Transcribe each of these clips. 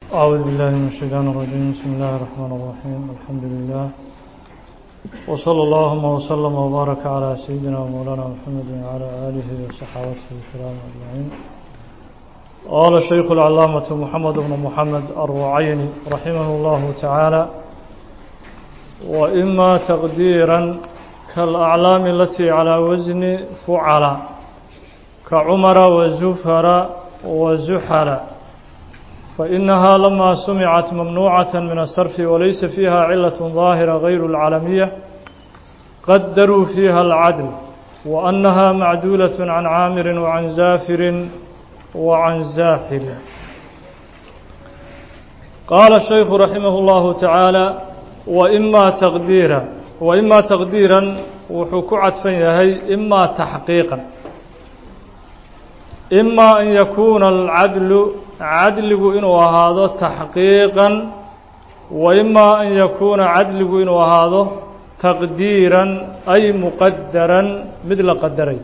أعوذ بالله من الشيطان الرجيم بسم الله الرحمن الرحيم الحمد لله وصلى اللهم وسلم وبارك على سيدنا ومولانا محمد وعلى آله وصحابته الكرام أجمعين قال الشيخ العلامة محمد بن محمد الرعيني رحمه الله تعالى وإما تقديرا كالأعلام التي على وزن فعل كعمر وزفر وزحل فإنها لما سمعت ممنوعة من الصرف وليس فيها علة ظاهرة غير العالمية قدروا فيها العدل وأنها معدولة عن عامر وعن زافر وعن زاحل قال الشيخ رحمه الله تعالى وإما تقديرا وإما تقديرا وحكعت فيهي إما تحقيقا إما أن يكون العدل cadligu inuu ahaado taxqiiqan wa imaa an yakuuna cadligu inuu ahaado taqdiiran ay muqadaran mid la qadaray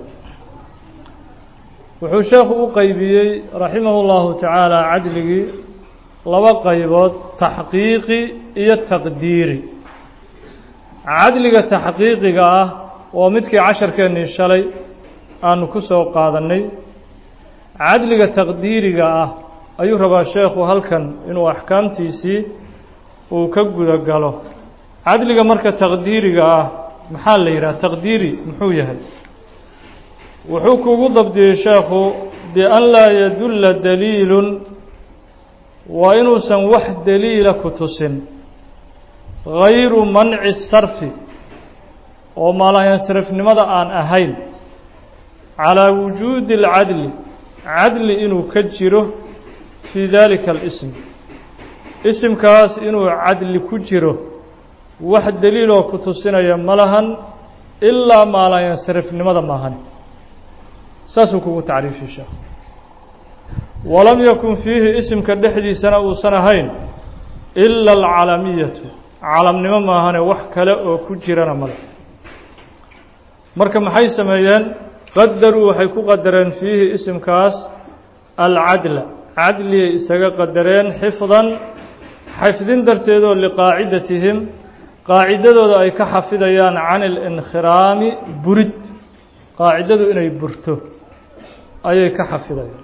wuxuu sheekhu u qeybiyey raximahu llahu tacaala cadligii laba qaybood taxqiiqi iyo taqdiiri cadliga taxqiiqiga ah oo midkii casharkeennii shalay aanu ku soo qaadannay cadliga taqdiiriga ah ayuu rabaa sheekhu halkan inuu axkaamtiisii uu ka guda galo cadliga marka taqdiiriga ah maxaa la yidhaha taqdiiri muxuu yahay wuxuu kugu dabdiyey sheekhu bian laa yadulla daliilun waa inuusan wax daliila ku tusin gayru manci sarfi oo maalayansarifnimada aan ahayn calaa wujuudi alcadli cadli inuu ka jiro fii dalika alism isimkaas inuu cadli ku jiro wax daliiloo ku tusinaya ma lahan ilaa maalayansarifnimada maahan saasuu kugu tacriifiyey sheekh walam yakun fiihi isimka dhexdiisana uusan ahayn ila alcalamiyatu calamnimo maahane wax kale oo ku jirana male marka maxay sameeyeen qadaruu waxay ku qadareen fiihi isimkaas alcadla cadligay isaga qadareen xifdan xifdin darteedoo liqaacidatihim qaacidadooda ay ka xafidayaan can ilinkhiraami burid qaacidadu inay burto ayay ka xafidayaan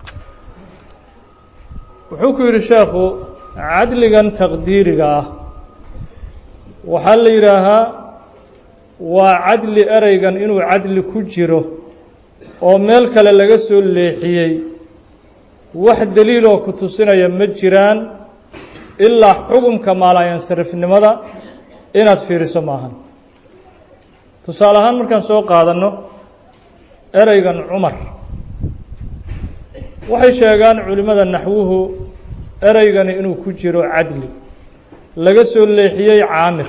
wuxuu ku yidhi sheekhu cadligan taqdiiriga ah waxaa la yidhaahaa waa cadli ereygan inuu cadli ku jiro oo meel kale laga soo leexiyey wax daliiloo ku tusinaya ma jiraan ilaa xukumka maalayansarifnimada inaad fiiriso maahan tusaale ahaan markaan soo qaadanno ereygan cumar waxay sheegaan culimmada naxwuhu ereygani inuu ku jiro cadli laga soo leexiyey caamir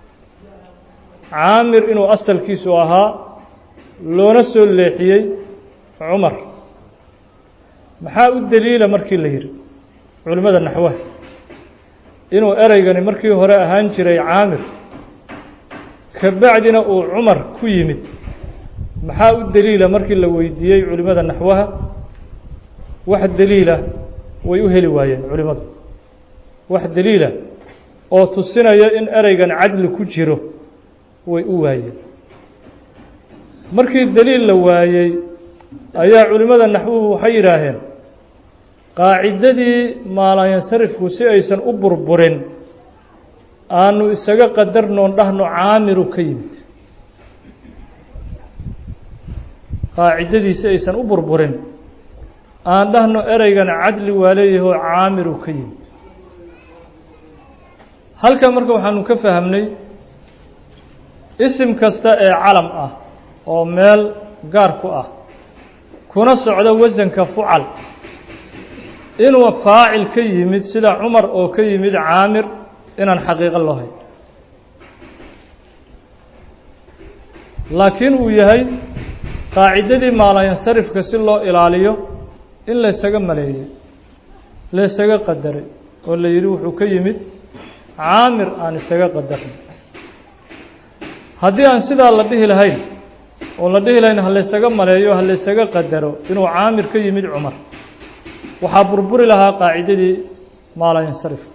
caamir inuu asalkiisu ahaa loona soo leexiyey cumar maxaa u daliila markii la yidhi culimmada naxwaha inuu ereygani markii hore ahaan jiray caamir ka bacdina uu cumar ku yimid maxaa u daliila markii la weydiiyey culimmada naxwaha wax daliila way u heli waayeen culimmadu wax daliila oo tusinaya in ereygan cadli ku jiro way u waayeen markii daliil la waayey ayaa culimmada naxwuhu waxay yidhaaheen qaacidadii maalayansarifku si aysan u burburin aanu isaga qadarnoon dhahno caamiru ka yimid qaacidadii si aysan u burburin aan dhahno ereygan cadli waa leeyahoo caamiru ka yimid halkan marka waxaanu ka fahamnay isim kasta ee calam ah oo meel gaar ku ah kuna socdo wasanka fucal inuu faacil ka yimid sida cumar oo ka yimid caamir inaan xaqiiqo loo hayn laakiin uu yahay qaacidadii maalayansarifka si loo ilaaliyo in laysaga maleeyey laysaga qadaray oo la yidhi wuxuu ka yimid caamir aan isaga qadarnay haddii aan sidaa la dhihi lahayn oo la dhihi lahayn ha laysaga maleeyo ha laysaga qadaro inuu caamir ka yimid cumar waxaa burburi lahaa qaacidadii maalayinsarif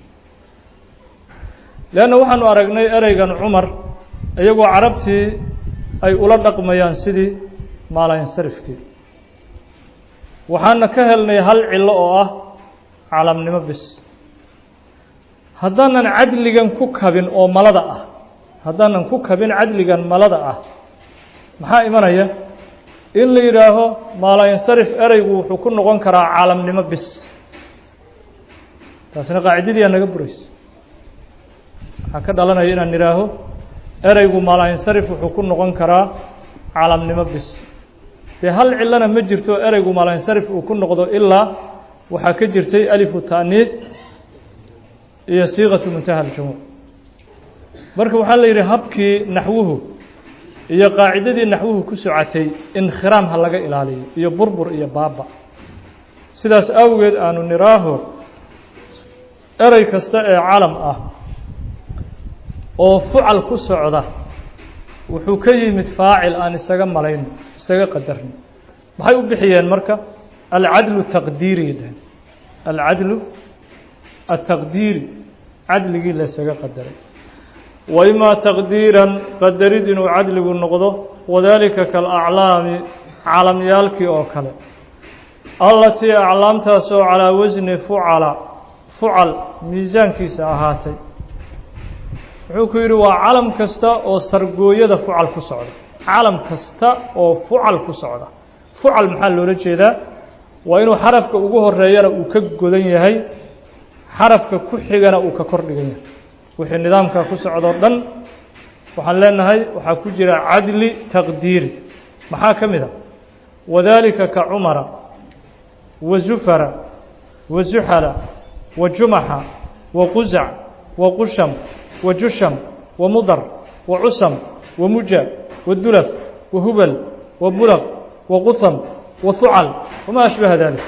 leanna waxaanu aragnay ereygan cumar iyagoo carabtii ay ula dhaqmayaan sidii maalayinsarifkii waxaana ka helnay hal cillo oo ah calamnimo bis haddaanan cadligan ku kabin oo malada ah haddaanan ku kabin cadligan malada ah maxaa imanaya in la yidhaaho maalayinsarif ereygu wuxuu ku noqon karaa caalamnimo bis taasina qaacidadii aa naga buraysa waxaa ka dhalanaya inaan idhaaho ereygu maalayinsarif wuxuu ku noqon karaa caalamnimo bis dee hal cilana ma jirto ereygu maalayinsarif uu ku noqdo ilaa waxaa ka jirtay alifu ta'niis iyo siiqatu muntaha aljumuuc marka waxaa la yidhi habkii naxwuhu iyo qaacidadii naxwuhu ku socotay inkhiraam ha laga ilaaliyo iyo burbur iyo baaba sidaas awgeed aanu niraaho erey kasta ee calam ah oo fucal ku socda wuxuu ka yimid faacil aan isaga malayno isaga qadarno maxay u bixiyeen marka alcadlu taqdiiri dhaheen alcadlu ataqdiiri cadligii la isaga qadaray wa imaa taqdiiran qadarid inuu cadligu noqdo wadaalika kalaclaami calamyaalkii oo kale allatii aclaamtaasoo calaa wasni fucala fucal miisaankiisa ahaatay wuxuu ku yidhi waa calam kasta oo sargooyada fucal ku socda calam kasta oo fucal ku socda fucal maxaa loola jeedaa waa inuu xarafka ugu horeeyana uu ka godan yahay xarafka ku xigana uu ka kor dhigan yahay wixii nidaamka ku socdoo dhan waxaan leenahay waxaa ku jira cadli taqdiiri maxaa ka mid a wadaalika ka cumara wa zufara wa zuxala wa jumaxa wa qusac wa qusham wa jusham wa mudar wa cusam wa muja wa dulaf wa hubal wa bulaq wa quham wa hucal wamaa ashbaha dalik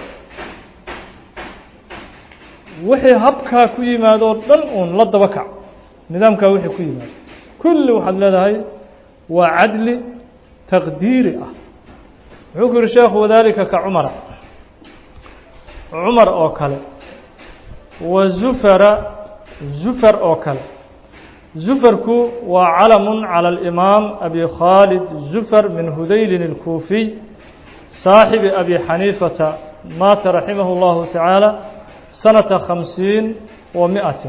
wixii habkaa ku yimaadoo dhan uun la daba kac nidaamkaa wixii ku yimaado kulli waxaad leedahay waa cadli taqdiiri ah wuxuu ku yihi sheekhu wadaalika ka cumara cumar oo kale wa zufara zufar oo kale zufarku waa calamun calى alimaam abi khaalid zufar min hudaylin اlkuufiy saaxibi abi xaniifata maata raximah اllahu tacaala sanata khamsiin wa miatin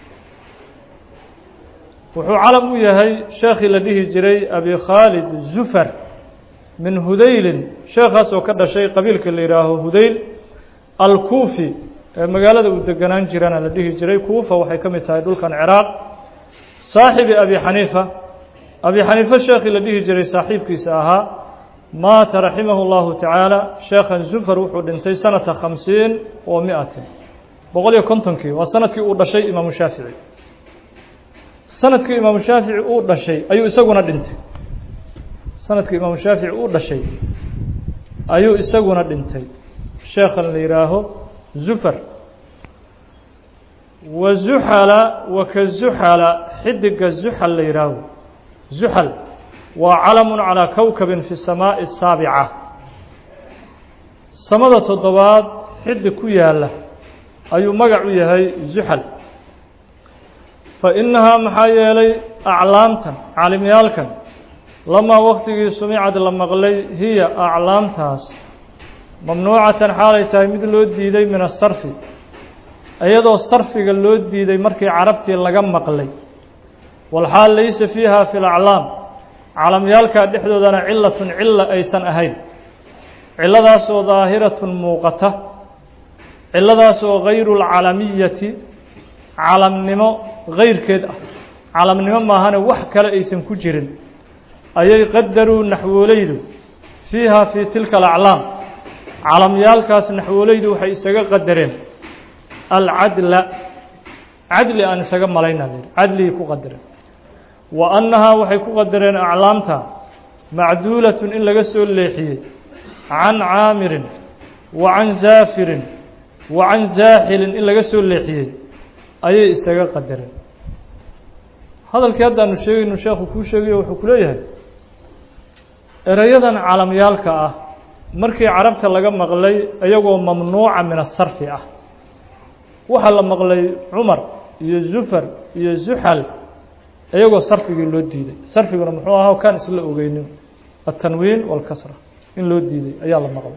wuxuu calam u yahay sheekhii la dhihi jiray abi khaalid zufar min hudaylin sheekhaas oo ka dhashay qabiilka la yihaaho hudayl alkuufi ee magaalada uu deganaan jirana la dhihi jiray kuufa waxay ka mid tahay dhulkan ciraaq saaxibi abi xaniifa abi xaniifa sheekhii la dhihi jiray saaxiibkiisa ahaa maata raximahu اllahu tacaala sheekhan zufar wuxuu dhintay sanata khamsiin wa miatin boqol iyo kontonkii waa sanadkii uu dhashay imaamu shaafici sanadkii imaamu shaafici uu dhashay ayuu isaguna dhintay sanadkii imaamu shaafici uu dhashay ayuu isaguna dhintay sheekhan la yihaaho zufar wa zuxala wa ka zuxala xidiga zuxal la yihaaho zuxal waa calamun calaa kowkabin fi samaaءi الsaabica samada toddobaad xidig ku yaala ayuu magac u yahay zuxal fa innahaa maxaa yeelay aclaamtan caalimyaalkan lamaa waktigii sumicad la maqlay hiya aclaamtaas mamnuucatan xaalay tahay mid loo diiday min asarfi iyadoo sarfiga loo diiday markii carabtii laga maqlay walxaal laysa fiiha fi laclaam calamyaalkaa dhexdoodana cilatun cila aysan ahayn ciladaasoo daahiratun muuqata ciladaasoo gayru lcalamiyati calamnimo gayrkeed ah calamnimo maahane wax kale aysan ku jirin ayay qadaruu naxwoolaydu fiiha fii tilka alaclaam calamyaalkaas naxwoolaydu waxay isaga qadareen alcadla cadli aan isaga malayna cadligii ku qadareen wa annahaa waxay ku qadareen aclaamta macduulatun in laga soo leexiyey can caamirin wa can zaafirin wa can zaaxilin in laga soo leexiyey ayay isaga qadareen hadalkii haddaanu sheegaynu sheekhu kuu sheegayo wuxuu ku leeyahay erayadan calamyaalka ah markii carabta laga maqlay iyagoo mamnuuca min asarfi ah waxaa la maqlay cumar iyo zufar iyo zuxal iyagoo sarfigii loo diiday sarfiguna muxuu ahaa kaan isla ogeynin altanwiin walkasra in loo diiday ayaa la maqlay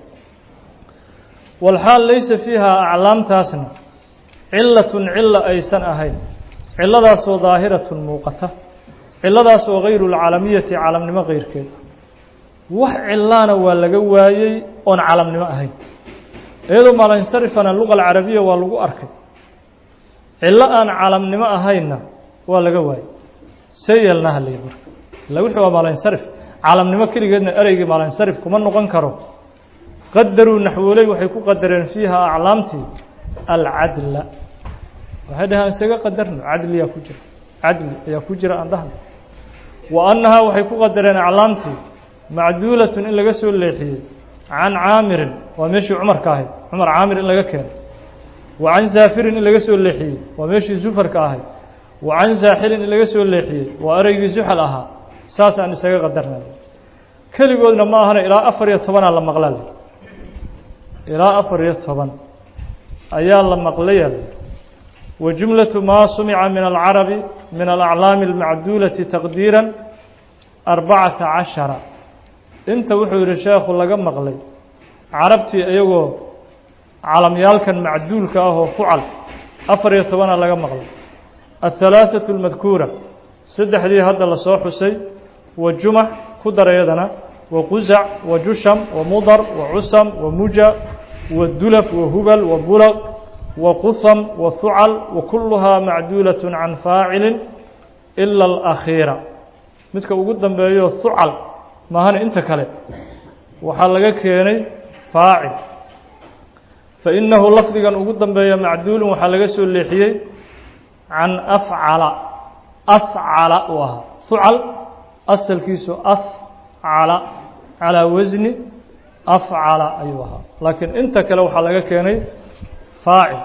walxaal laysa fiiha aclaamtaasna cilatun cila aysan ahayn ciladaasoo daahiratun muuqata ciladaasoo gayru lcalamiyati calamnimo keyrkeed wax cilaana waa laga waayey oon calamnimo ahayn iyadoo maalinsarifana luga alcarabiya waa lagu arkay cilo aan calamnimo ahaynna waa laga waayey see yeelnaha lay marka illa wixii waa maalinsarif calamnimo keligeedna ereygii maalinsarif kuma noqon karo qadaruu naxwooley waxay ku qadareen fiiha aclaamtii alcadla waxay dhaheen isaga qadarno cadliyaa ku jira cadli ayaa ku jira aan dhahno wa annahaa waxay ku qadareen aclaamtii macduulatun in laga soo leexiyey can caamirin waa meeshii cumarka ahayd cumar caamir in laga keenay wa can saafirin in laga soo leexiyey waa meeshii zufarka ahayd wa can saaxilin in laga soo leexiyey waa ereygii zuxal ahaa saas aan isaga qadarnay keligoodna ma ahana ilaa afar iyo tobanaa la maqlaa ilaa afar iyo toban ayaa la maqlaya wa jumlatu maa sumica min alcarabi min alaclaami almacduulati taqdiira arbacata cashara inta wuxuu yihi sheekhu laga maqlay carabtii iyagoo calamyaalkan macduulka ah oo fucal afar iyo tobana laga maqlay aلhalaaثaة اlmadkuura saddexdii hadda lasoo xusay wa jumax ku darayadana wa qusac wa jusham wa mudar wa cusam wa muja wa dulaf wa hubal wa bulaq wa quham wa hucal wa kuluhaa macduulaة can faacili ila اlأkhiira midka ugu dambeeyo hucal maahana inta kale waxaa laga keenay faacil fainahu lafdigan ugu dambeeya macduulun waxaa laga soo leexiyey can afcala afcala uu ahaa hucal asalkiisu afcala calaa wasni afcala ayuu ahaa laakiin inta kale waxaa laga keenay faacil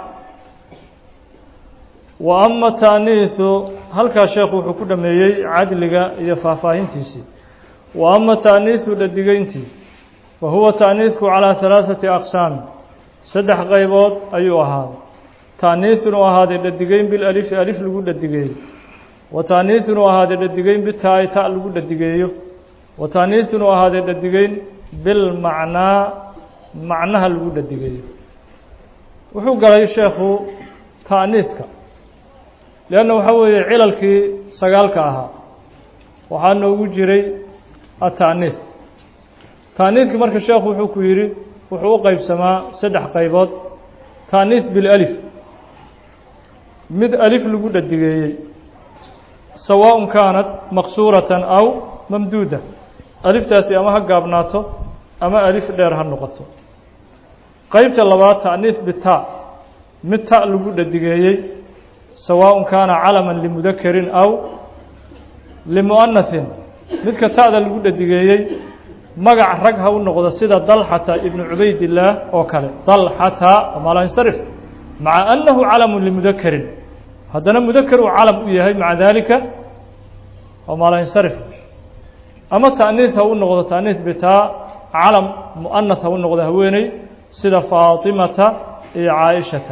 wa ama taaniisu halkaa sheekhu wuxuu ku dhameeyey cadliga iyo faahfaahintiisii wa ama taaniisu dhadigeyntii fa huwa taaniisku calaa halaaثati aqsaami saddex qaybood ayuu ahaaday taaniisun uu ahaaday dhadigeyn bilalifi alif lagu dhadigeeyo wa taaniisun uu ahaaday dhadigeyn bitaa'i ta lagu dhadigeeyo wa taaniisun uu ahaaday dhadigeyn bilmacnaa macnaha lagu dhadigeeyo wuxuu galay sheekhu taaniiska leanna waxaa weeye cilalkii sagaalka ahaa waxaa noogu jiray ataaniis taaniiskii marka sheekhu wuxuu ku yidhi wuxuu u qeybsamaa saddex qaybood taaniis bilalif mid alif lagu dhadigeeyey sawaaءun kaanat maqsuuratan aw mamduuda aliftaasi ama ha gaabnaato ama alif dheer ha noqoto qeybta labaad taaniis bita mid ta lagu dhadigeeyey sawaaءun kaana calaman limudakarin aw limu'anahin midka ta'da lagu dhadigeeyey magac rag ha u noqdo sida dalxata ibnu cubaydillaah oo kale dalxata maalansarif maca annahu calamu limudakarin haddana mudakar uu calam u yahay maca daalika oo maalansarif ama ta'niis ha u noqdo ta'niis bitaa calam mu'anath ha u noqdo haweeney sida faatimata iyo caaishata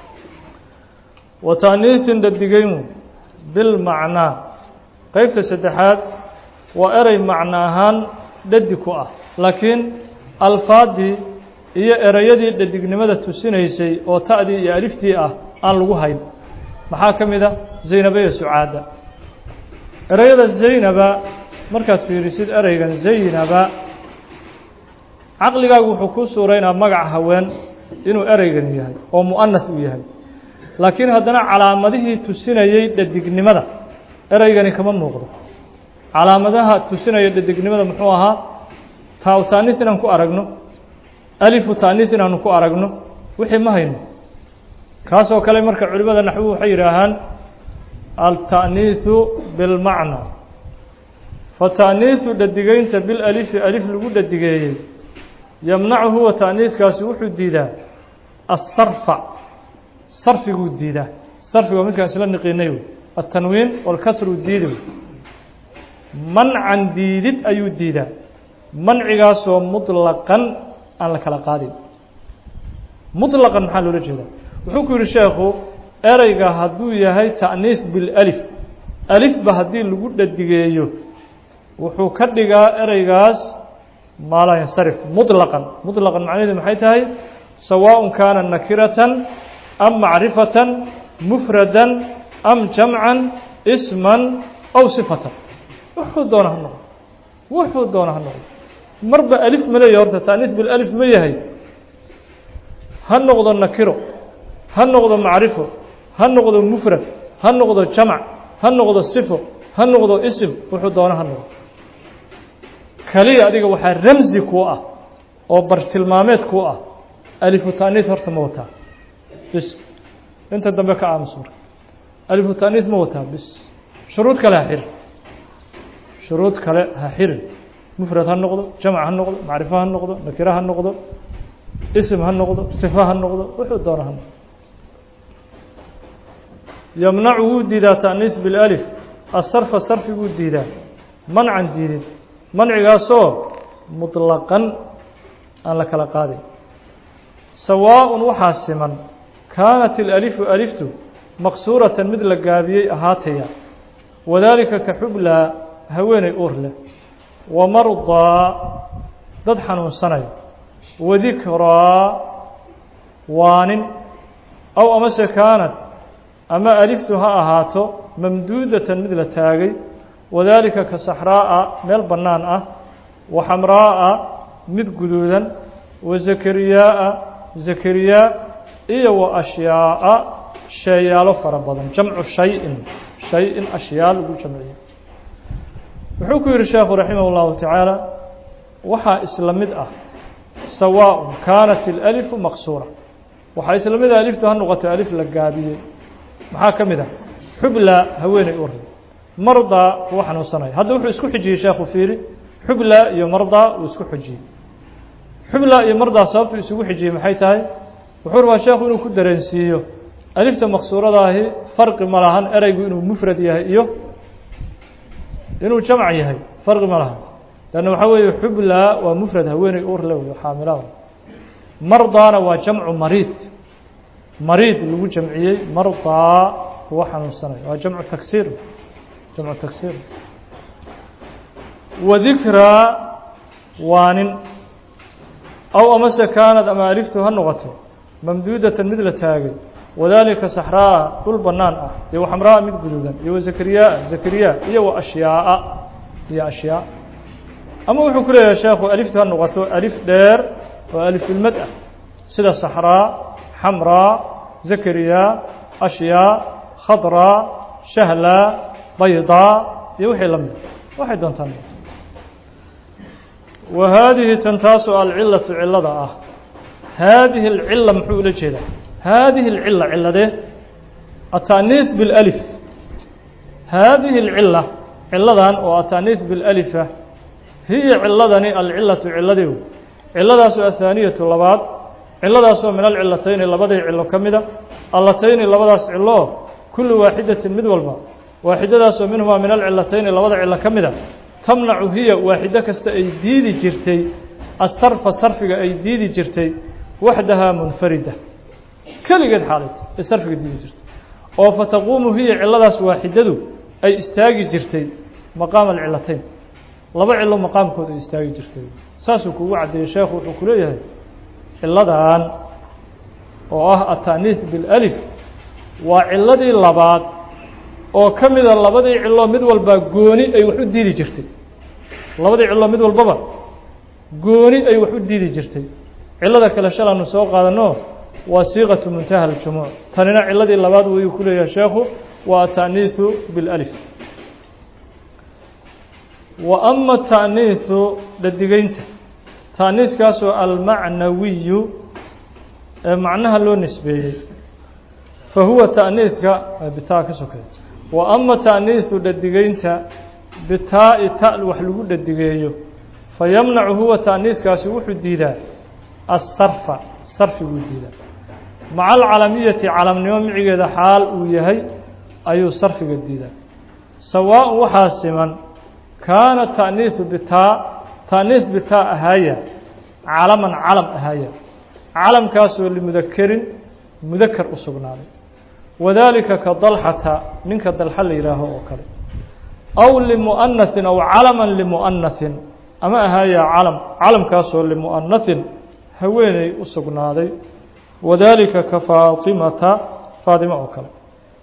wa ta'niisin dhadigeynu bilmacnaa qeybta saddexaad waa erey macno ahaan dhadig ku ah laakiin alfaadii iyo ereyadii dhadignimada tusinaysay oo ta'dii iyo aliftii ah aan lagu hayn maxaa ka mid a zaynaba iyo sucaada ereyada zaynaba markaad fiirisid ereygan zaynaba caqligaagu wuxuu ku suuraynaa magac haween inuu ereygan yahay oo mu'anath uu yahay laakiin haddana calaamadihii tusinayey dhadignimada ereygani kama muuqdo calaamadaha tusinaya dhadignimada muxuu ahaa taa taaniis inaan ku aragno alifu taaniis inaanu ku aragno wixii ma hayno kaasoo kale marka culimada naxwu waxay yidhaahaan alta'niisu bilmacna fata'niisu dhadigeynta bilalifi alif lagu dhadigeeyey yamnacu huwa ta'niiskaasi wuxuu diidaa asarfa sarfiguu diidaa sarfiga midkaan isla niqinay wey altanwiin walkasru diidi wey mancan diidid ayuu diidaa mancigaasoo muطlaqan aan la kala qaadin muطlaqan maxaa loola jeedaa wuxuu ku yihi sheekhu ereyga hadduu yahay ta'niis bilأlif alifba haddii lagu dhadigeeyo wuxuu ka dhigaa ereygaas maa laa yansarif muطlaqan muطlaqan macnaheedu maxay tahay sawaaء kaana nakiratan am macrifatan mufradan am jamcan isman aw sifatan wuxuu doona ha noqdo wuxuu doona ha noqdo marba alif ma leeyahy horta ta'niis bilأlif ma yahay ha noqdo nakiro ha noqdo macrifo ha noqdo mufrad ha noqdo jamc ha noqdo sifo ha noqdo isim wuxuu doona ha noqdo keliya adiga waxaa ramzi kuu ah oo bartilmaameed kuu ah alifu ta'niis horta ma wataa bis inta dambe ka aamus marka alifu ta'niis ma wataa bis shuruud kale ha xirin shuruud kale ha xirin mufrad ha noqdo jamc ha noqdo macrifo ha noqdo nakiro ha noqdo isim ha noqdo sifo ha noqdo wuxuu doona ha noqdo yamnacu wuu diidaa ta'niis biاlalif asarfa sarfiguu diidaa mancan diidid mancigaasoo muطlaqan aan la kala qaadin sawaaءun waxaa siman kaanat ilalifu aliftu maqsuuratan mid la gaabiyey ahaataya wadaalika ka xublaa haweeney uur leh wamardaa dad xanuunsanaya wadikraa waanin aw amase kaanat ama aliftu ha ahaato mamduudatan mid la taagay wadaalika ka saxraa'a meel bannaan ah wa xamraa'a mid guduudan wa zakariyaa'a zakariyaa iyo wa ashyaa'a sheeyaalo fara badan jamcu shay-in shay-in ashyaa lagu jamciyo wuxuu ku yihi sheekhu raximah اllahu tacaala waxaa isla mid ah sawaaء kaanat ilalifu maqsuura waxaa isla mid ah aliftu ha noqoto alif la gaabiyey maxaa ka mid ah xubla haweeney u ray mardaa kuwa xanuunsanaya hadda wuxuu isku xijiyey sheekhu fiiri xubla iyo mardaa uu isku xijiyey xubla iyo mardaa sababtu isugu xijiyey maxay tahay wuxuu rabaa sheekhu inuu ku dareensiiyo alifta maqsuuradaahi farqi ma lahan ereygu inuu mufrad yahay iyo inuu jamc yahay farqi ma lahan lanna waxaa weeye xubla waa mufrad haweeney uur le wey xaamilada mardaana waa jamcu mariid mariid lagu jamciyey mardaa kuwa xanuunsanaya waa jamcu taksiir jamcu taksiir wadikraa waanin aw amase kaanad ama aliftu ha noqoto mamduudatan mid la taagay wadaalika saxraa'a dhul bannaan ah iyo waxamraa'a mid guduudan iyo wazakariyaa zakariya iyo wa ashyaa'a iyo ashyaa ama wuxuu ku leeyahay sheekhu aliftu ha noqoto alif dheer oo alifulmad ah sida saxraa xamraa zakariya ashyaa khadraa shahlaa baydaa iyo wixii la mid waxay doontaan wa haadihi tan taasoo alcilatu cilada ah haadihi alcila muxuu ula jeedaa haadihi alcila ciladee ataniis biاlalif haadihi alcila ciladan oo ataniis biاlalifa hiya ciladani alcilatu ciladeedu ciladaasoo athaaniyatu labaad ciladaasoo min alcilatayni labadii cilo ka mida allatayni labadaas cilo kullu waaxidatin mid walba waaxidadaasoo minhumaa min alcilatayni labada cilo ka mida tamnacu hiya waaxido kasta ay diidi jirtay asarfa sarfiga ay diidi jirtay waxdahaa munfarida keligeed xaalayt ay sarfiga diidi jirtay oo fataquumu hiya ciladaas waaxidadu ay istaagi jirtay maqaama alcilatayn laba cilo maqaamkood ay istaagi jirtay saasuu kugu caddeeyey sheekhu wuxuu ku leeyahay ciladan oo ah ataniis biاlalif waa ciladii labaad oo ka mida labadii cilo mid walba gooni ay wax u diidi jirtay labadii cilo mid walbaba gooni ay wax u diidi jirtay cilada kale shalaanu soo qaadano waa siiqatu muntaha aljumuuc tanina ciladii labaad wayuu ku leeyahay sheekhu waa ataniisu biاlalif wa ama ta'niisu dhadigeynta ta'niiskaasoo almacnawiyu ee macnaha loo nisbeeyey fa huwa ta'niiska bitaa ka sokeey wa ama ta'niisu dhadigeynta bitaa'i ta wax lagu dhadigeeyo fa yamnacu huwa ta'niiskaasi wuxuu diidaa asarfa sarfiguu diidaa maca alcalamiyati calamnimo micigeeda xaal uu yahay ayuu sarfiga diidaa sawaaء waxaa siman kaana ta'niisu bitaa ta'niis bitaa ahaaya calaman calam ahaaya calamkaasoo limudakerin mudakar u sugnaaday wadalika ka dalxata ninka dalxa la yihaaho oo kale aw limu'anahin aw calaman limu'anahin ama ahaayaa calam calamkaasoo limu'anahin haweeney u sugnaaday wadalika ka faatimata faatimo oo kale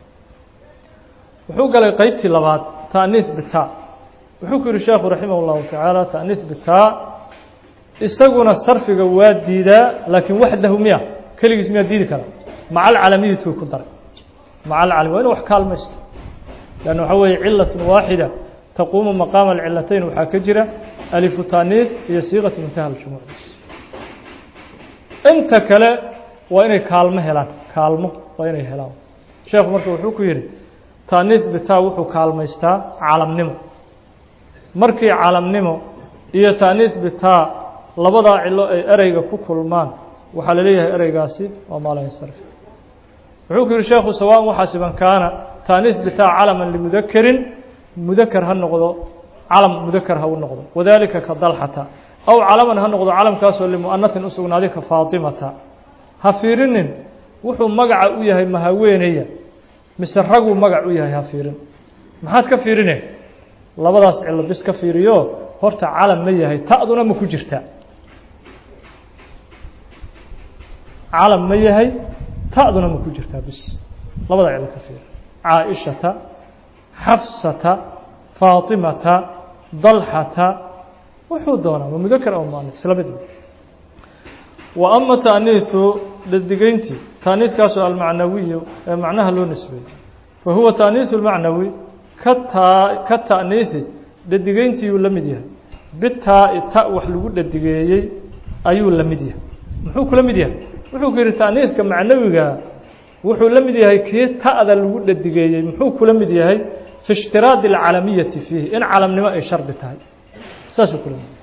wuxuu galay qeybtii labaad taaniis bitaa wuxuu ku yihi sheekhu raximah اllahu tacaala taaniis bitaa isaguna sarfiga waa diidaa laakiin waxdahu miya keligiis miyaa diidi kara maca alcalamiyatu ku daray maca alcalami waa inu wax kaalmaysto lann waxaa weeye cilaة waaxida taquumu maqaama alcilatayn waxaa ka jira alifu taaniis iyo siiqatu muntaha aljumuc inta kale waa inay kaalmo helaan kaalmo waa inay helaan sheekhu marka wuxuu ku yihi taaniis bitaa wuxuu kaalmaystaa calamnimo markii calamnimo iyo taaniis bitaa labadaa cilo ay ereyga ku kulmaan waxaa la leeyahay ereygaasi waa maalansarf wuxuu ku yihi sheekhu sawaan waxaa siban kaana taaniis bitaa calaman limudakerin mudakar ha noqdo calam mudakar ha u noqdo wadalika ka dalxata aw calaman ha noqdo calamkaasoo limu'anatin u sugnaaday ka faatimata ha fiirinin wuxuu magaca u yahay mahaweenaya mise raguu magac u yahay ha fiirin maxaad ka fiirine labadaas cilo bis ka fiiriyo horta calam ma yahay ta'duna ma ku jirta calam ma yahay ta'duna ma ku jirtaa bis labada cilo ka fiiri caaishata xafsata faatimata dalxata wuxuu doonaa ma mudakar aw muanas isla mid wa ama taaniisu dhadigeyntii taaniiskaasoo almacnawiyu ee macnaha loo nisbeeyey fa huwa taaniisu lmacnawi ka taa ka ta'niisi dhadigeyntiiyuu la mid yahay bitaa-i ta wax lagu dhadigeeyey ayuu la mid yahay muxuu kula mid yahay wuxuu ku yihi taaniiska macnawiga wuxuu la mid yahay kii ta'da lagu dhadigeeyey muxuu kula mid yahay fi ishtiraadi alcalamiyati fiihi in calamnimo ay shardi tahay saasuu kula mid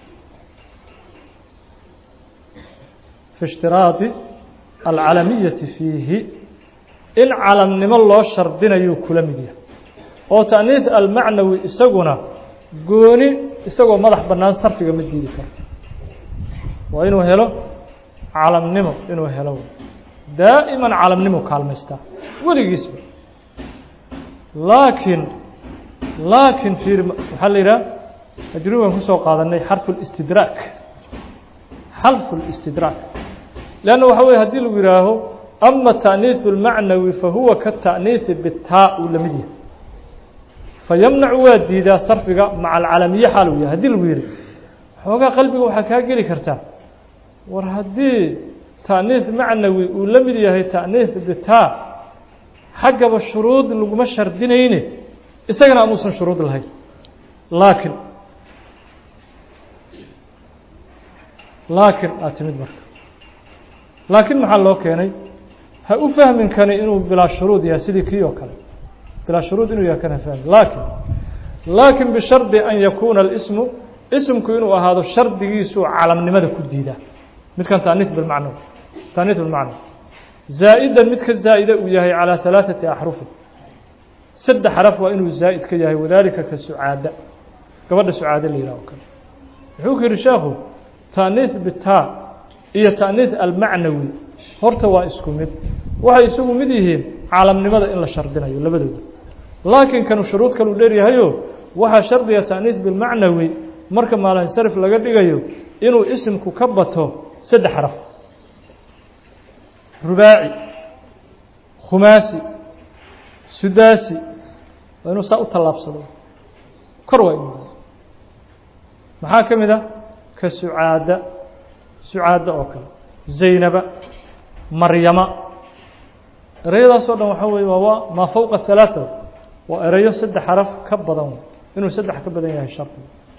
fi ishtiraadi alcalamiyati fiihi in calamnimo loo shardinayuu kula mid yahay oo taaniis almacnawi isaguna gooni isagoo madax bannaan sarfiga ma diidi karo waa inuu helo calamnimo inuu helo daa'iman calamnimo kaalmaystaa weligiisba laakiin laakiin fiir waxaa la yidhaha ajruban kusoo qaadanay xarfu اlistidraak xarfu اlistidraak leanna waxa weye hadii lagu yihaaho ama taaniiثu اlmacnawi fahuwa ka taaniisi bitaa uu la mid yahay fayamnacu waa diidaa sarfiga maca alcalamiye xaal uu yahay hadii lagu yihi xoogaa qalbiga waxaa kaa geli kartaa war haddii taaniis macnawi uu la mid yahay taaniis bitaa xaggaba shuruud laguma shardinayne isagana amuusan shuruud lahayn laakiin laakiin aad timid marka laakiin maxaa loo keenay ha u fahmin kani inuu bilaa shuruud yahay sidii kii oo kale bilaa shuruud inuu yahay kan ha fahmin laakin laakin bishardi an yakuuna اlismu ismku inuu ahaado shardigiisuu calamnimada ku diidaa midkan taaniis bilmacno taaniis bilmacno zaa'idan mid ka zaa'ida uu yahay calىa ثalaaثati axrufin saddex xaraf waa inuu zaa'id ka yahay wadalika ka sucaada gabadha sucaade la yihah o kale wuxuu ku yihi sheekhu taaniis bitaa iyo taaniis almacnawi horta waa isku mid waxay isugu mid yihiin caalamnimada in la shardinayo labadooda laakiin kanu shuruud kaluu dheeryahayo waxaa shardiga taaniis bilmacnawi marka maalinsarif laga dhigayo inuu isimku ka bato saddex xaraf rubaaci khumaasi sudaasi waa inuu saa u tallaabsado kor waa inu maxaa ka mid a ka sucaada sucaada oo kale zaynaba maryama ereyadaasoo dhan waxaa weye waa maa fowqa halaaثa waa ereyo saddex xaraf ka badan inuu saddex ka badan yahay shardi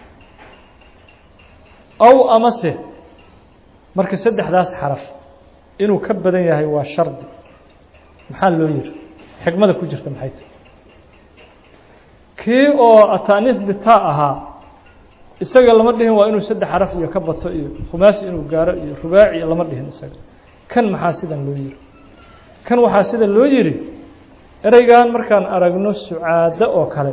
aw amase marka saddexdaas xaraf inuu ka badan yahay waa shardi maxaa loo yihi xikmada ku jirta maxay tahy kii oo ataaniis bitaa ahaa isaga lama dhihin waa inuu saddex xaraf iyo ka bato iyo khumaasi inuu gaaro iyo rubaaci lama dhihin isaga kan maxaa sidan loo yihi kan waxaa sida loo yihi ereygan markaan aragno sucaado oo kale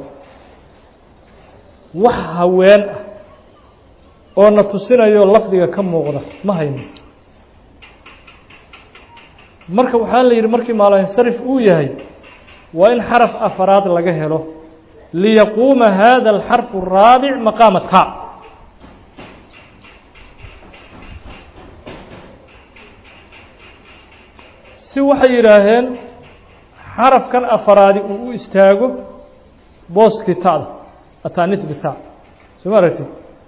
wax haween ah oo na tusinayo lafdiga ka muuqda ma hayno marka waxaa la yidhi markii maalansarif uu yahay waa in xaraf afaraad laga helo liyaquuma hada alxarfu الraabic maqaama ta si waxay yidhaaheen xarafkan afaraadi uu u istaago booskii ta'da atanis bita soo ma aragtid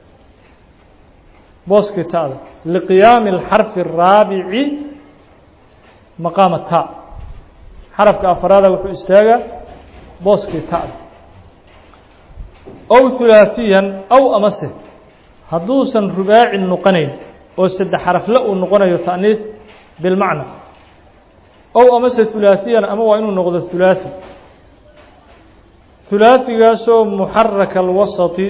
booskii ta'da liqiyaami اlxarfi الraabici maqaama ta xarafka afaraada wuxuu istaagaa booskii ta'da ow hulaaثiyan ow amase hadduusan rubaaci noqonayn oo saddex xarafle uu noqonayo ta'niis bilmacna ow amase hulaaثiyan ama waa inuu noqdo hulaaثi hulaaثigaasoo muxaraka alwasati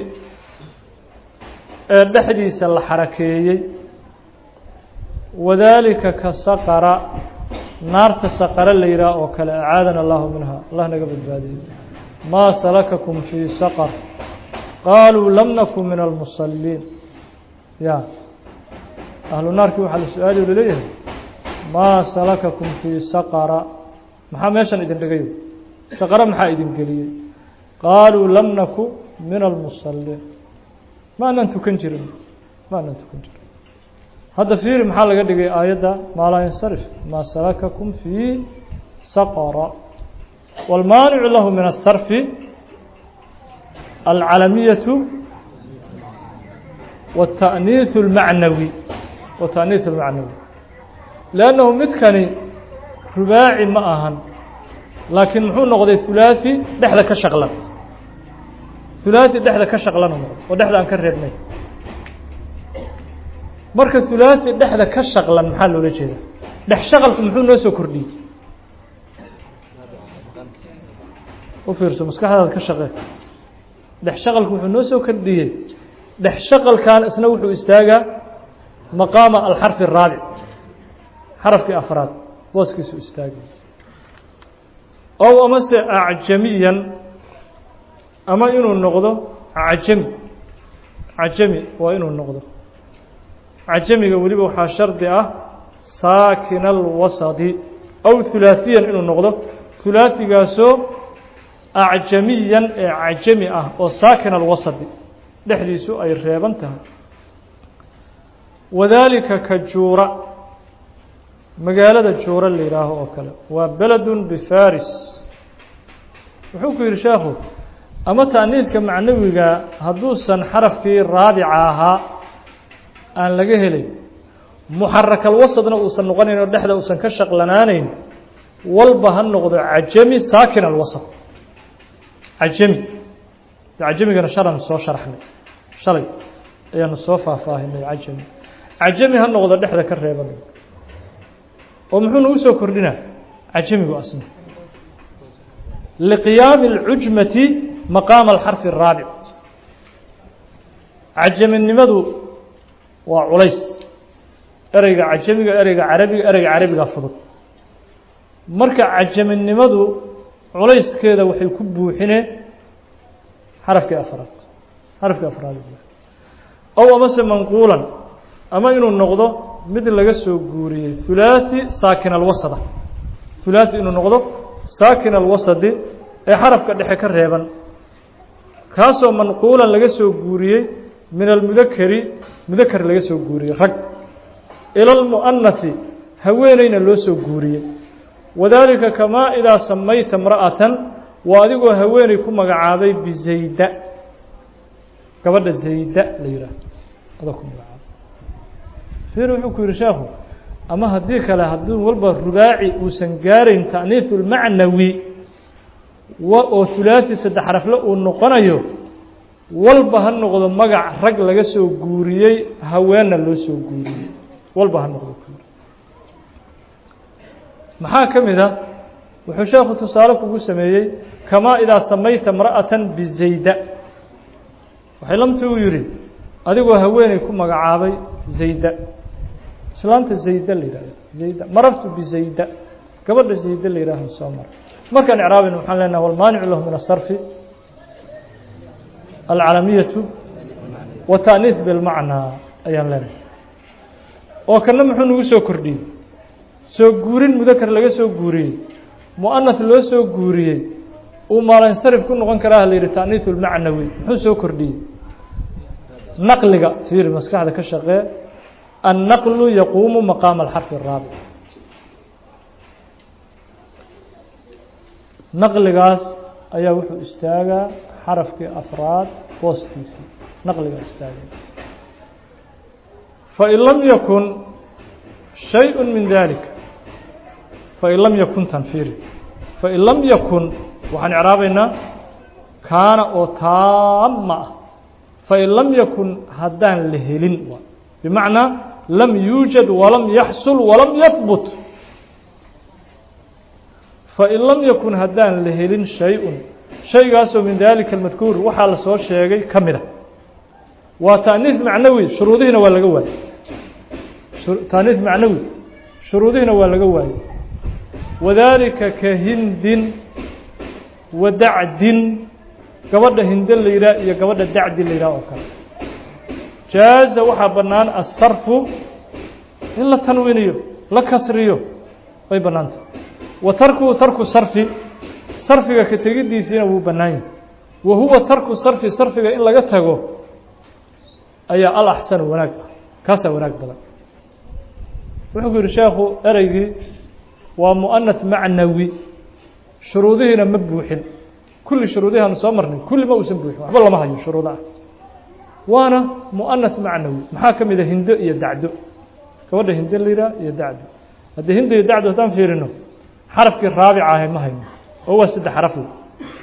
ee dhexdiisa la xarakeeyey wadaalika ka saqara naarta saqara la yidhaah oo kale acaadana allahu minha allah naga badbaadiyo maa salakakum fii saqar qaaluu lam nakun min almusaliin ya ahlu naarkii waxaa la su-aali o laleeyahay maa salakakum fii saqara maxaa meeshan idin dhigayo saqara maxaa idin geliyey qaaluu lam naku min almusaliin ma anan tukan jirin ma anan tukan jirin hadda fiiri maxaa laga dhigay aayadda maa laa yansarif maa salakakum fii saqara wاlmaanicu lahu min الsarfi alcalamiyaة wالtaأniiث اlmacnawi wataأniiث اlmacnawi lannahu midkani rubaaci ma ahan laakiin muxuu noqday hulaaثi dhexda ka shaqlan hulaaثi dhexda ka shaqlanu noqday oo dhexda aan ka reebnay marka hulaaثi dhexda ka shaqlan maxaa loola jeeda dhex shaqalku muxuu noo soo kordhiyey u fiirso maskaxdaada ka shaqee dhex shaqalku wuxuu noo soo kordhiyey dhex shaqalkan isna wuxuu istaagaa maqaama alxarfi الraabic xarafkii afraad booskiisu istaagay ow amase acjamiyan ama inuu noqdo cajami cajami waa inuu noqdo cajamiga weliba waxaa shardi ah saakina alwasadi aw hulaaثiyan inuu noqdo hulaaثigaasoo acjamiyan ee cajami ah oo saakina alwasadi dhexdiisu ay reeban tahay wadaalika ka juura magaalada juura la yidhaaho oo kale waa beledun bifaris wuxuu ku yidhi sheekhu ama ta'niidka macnawiga hadduusan xarafkii raabica ahaa aan laga helay muxarakalwasadna uusan noqonayn oo dhexda uusan ka shaqlanaanayn walba ha noqdo cajami saakin alwasad cajami cajamigana shalan soo sharxnay shalay ayaanu soo faahfaahinay cajami cajami ha noqdo dhexda ka reeban oo muxuu nagu soo kordhinaa cajamigu asna liqiyaami اlcujmati maqaama alxarfi الraabic cajaminimadu waa culays ereyga cajamiga ereyga carabiga ereyga carabiga fudud marka cajaminimadu culayskeeda waxay ku buuxinee xarafkii afraad xarafkii afraad ow amase manquulan ama inuu noqdo mid laga soo guuriyey hulaaثi saakin alwasada hulaaثi inuu noqdo saakin alwasadi ee xarafka dhexe ka reeban kaasoo manquulan laga soo guuriyey min almudakeri mudaker laga soo guuriyey rag ila اlmu'anahi haweeneyna loo soo guuriyey wadaalika kamaa idaa samayta imra'atan waa adigoo haweeney ku magacaabay bizayda gabadha zayda la yidhaah adoo ku magacaabay fir wuxuu ku yihi sheekhu ama haddii kale haddii walba rubaaci uusan gaarayn ta'niiثu اlmacnawi oo hulaaثi saddex xarafle uu noqonayo walba ha noqdo magac rag laga soo guuriyey haweenna loo soo guuriyey walba ha noqdo maxaa ka mid a wuxuu sheekhu tusaale kugu sameeyey kamaa idaa samayta imra'atan bizayda waxay lamti uu yihi adigoo haweeney ku magacaabay zayda islaanta zayda la yihahdo zayda marartu bizayda gabadha zayda la yihaaho soo mara markaan icraabin waxaan leenaha walmaanicu lahu min asarfi alcalamiyatu wa ta'niis bilmacnaa ayaan leenahay oo kana muxuu nagu soo kordhiyey soo guurin mudakar laga soo guuriyey mu'anath loo soo guuriyey uu maalansarif ku noqon karaa la yidhi ta'niiثu lmacnawi muxuu soo kordhiyey naqliga fiir maskaxda ka shaqee annaqlu yaquumu maqaama alxarfi الraabic naqligaas ayaa wuxuu istaagaa xarafkii afraad booskiisii naqligaa istaagay fain lam yakun shayء min dalika fain lam yakun tanfiri fain lam yakun waxaan icraabaynaa kaana oo taama ah fain lam yakun haddaan la helin bimacnaa lam yuujad walam yaxsul walam yahbut fain lam yakun haddaan la helin shay-un shaygaasoo min dalika almadkuur waxaa la soo sheegay ka mid a waa taaniis macnawi shuruudihiina waa laga waayey taaniis macnawi shuruudihiina waa laga waayey wadaalika ka hindin wa dacdin gabadha hinde la yidhaah iyo gabadha dacdi la yidhaah oo kale jaaza waxaa bannaan asarfu in la tanwiiniyo la kasriyo way bannaanta wa tarkuhu tarku sarfi sarfiga ka tegidiisiina wuu bannaan yahay wa huwa tarku sarfi sarfiga in laga tago ayaa al axsanu wanaag ah kaasaa wanaag badan wuxuu ku yidhi sheekhu ereygii waa mu'anath macnawi shuruudihiina ma buuxin kulli shuruudihianu soo marnay kulli ma uusan buuxin waxba lama hayo shuruudo ah waana mu'anath macnawi maxaa ka mid a hindo iyo dacdo gabadha hindo la yidhaah iyo dacdo haddii hindo iyo dacdo haddaan fiirino xarafkii raabica ahay ma hayno oo waa saddex xaraf wey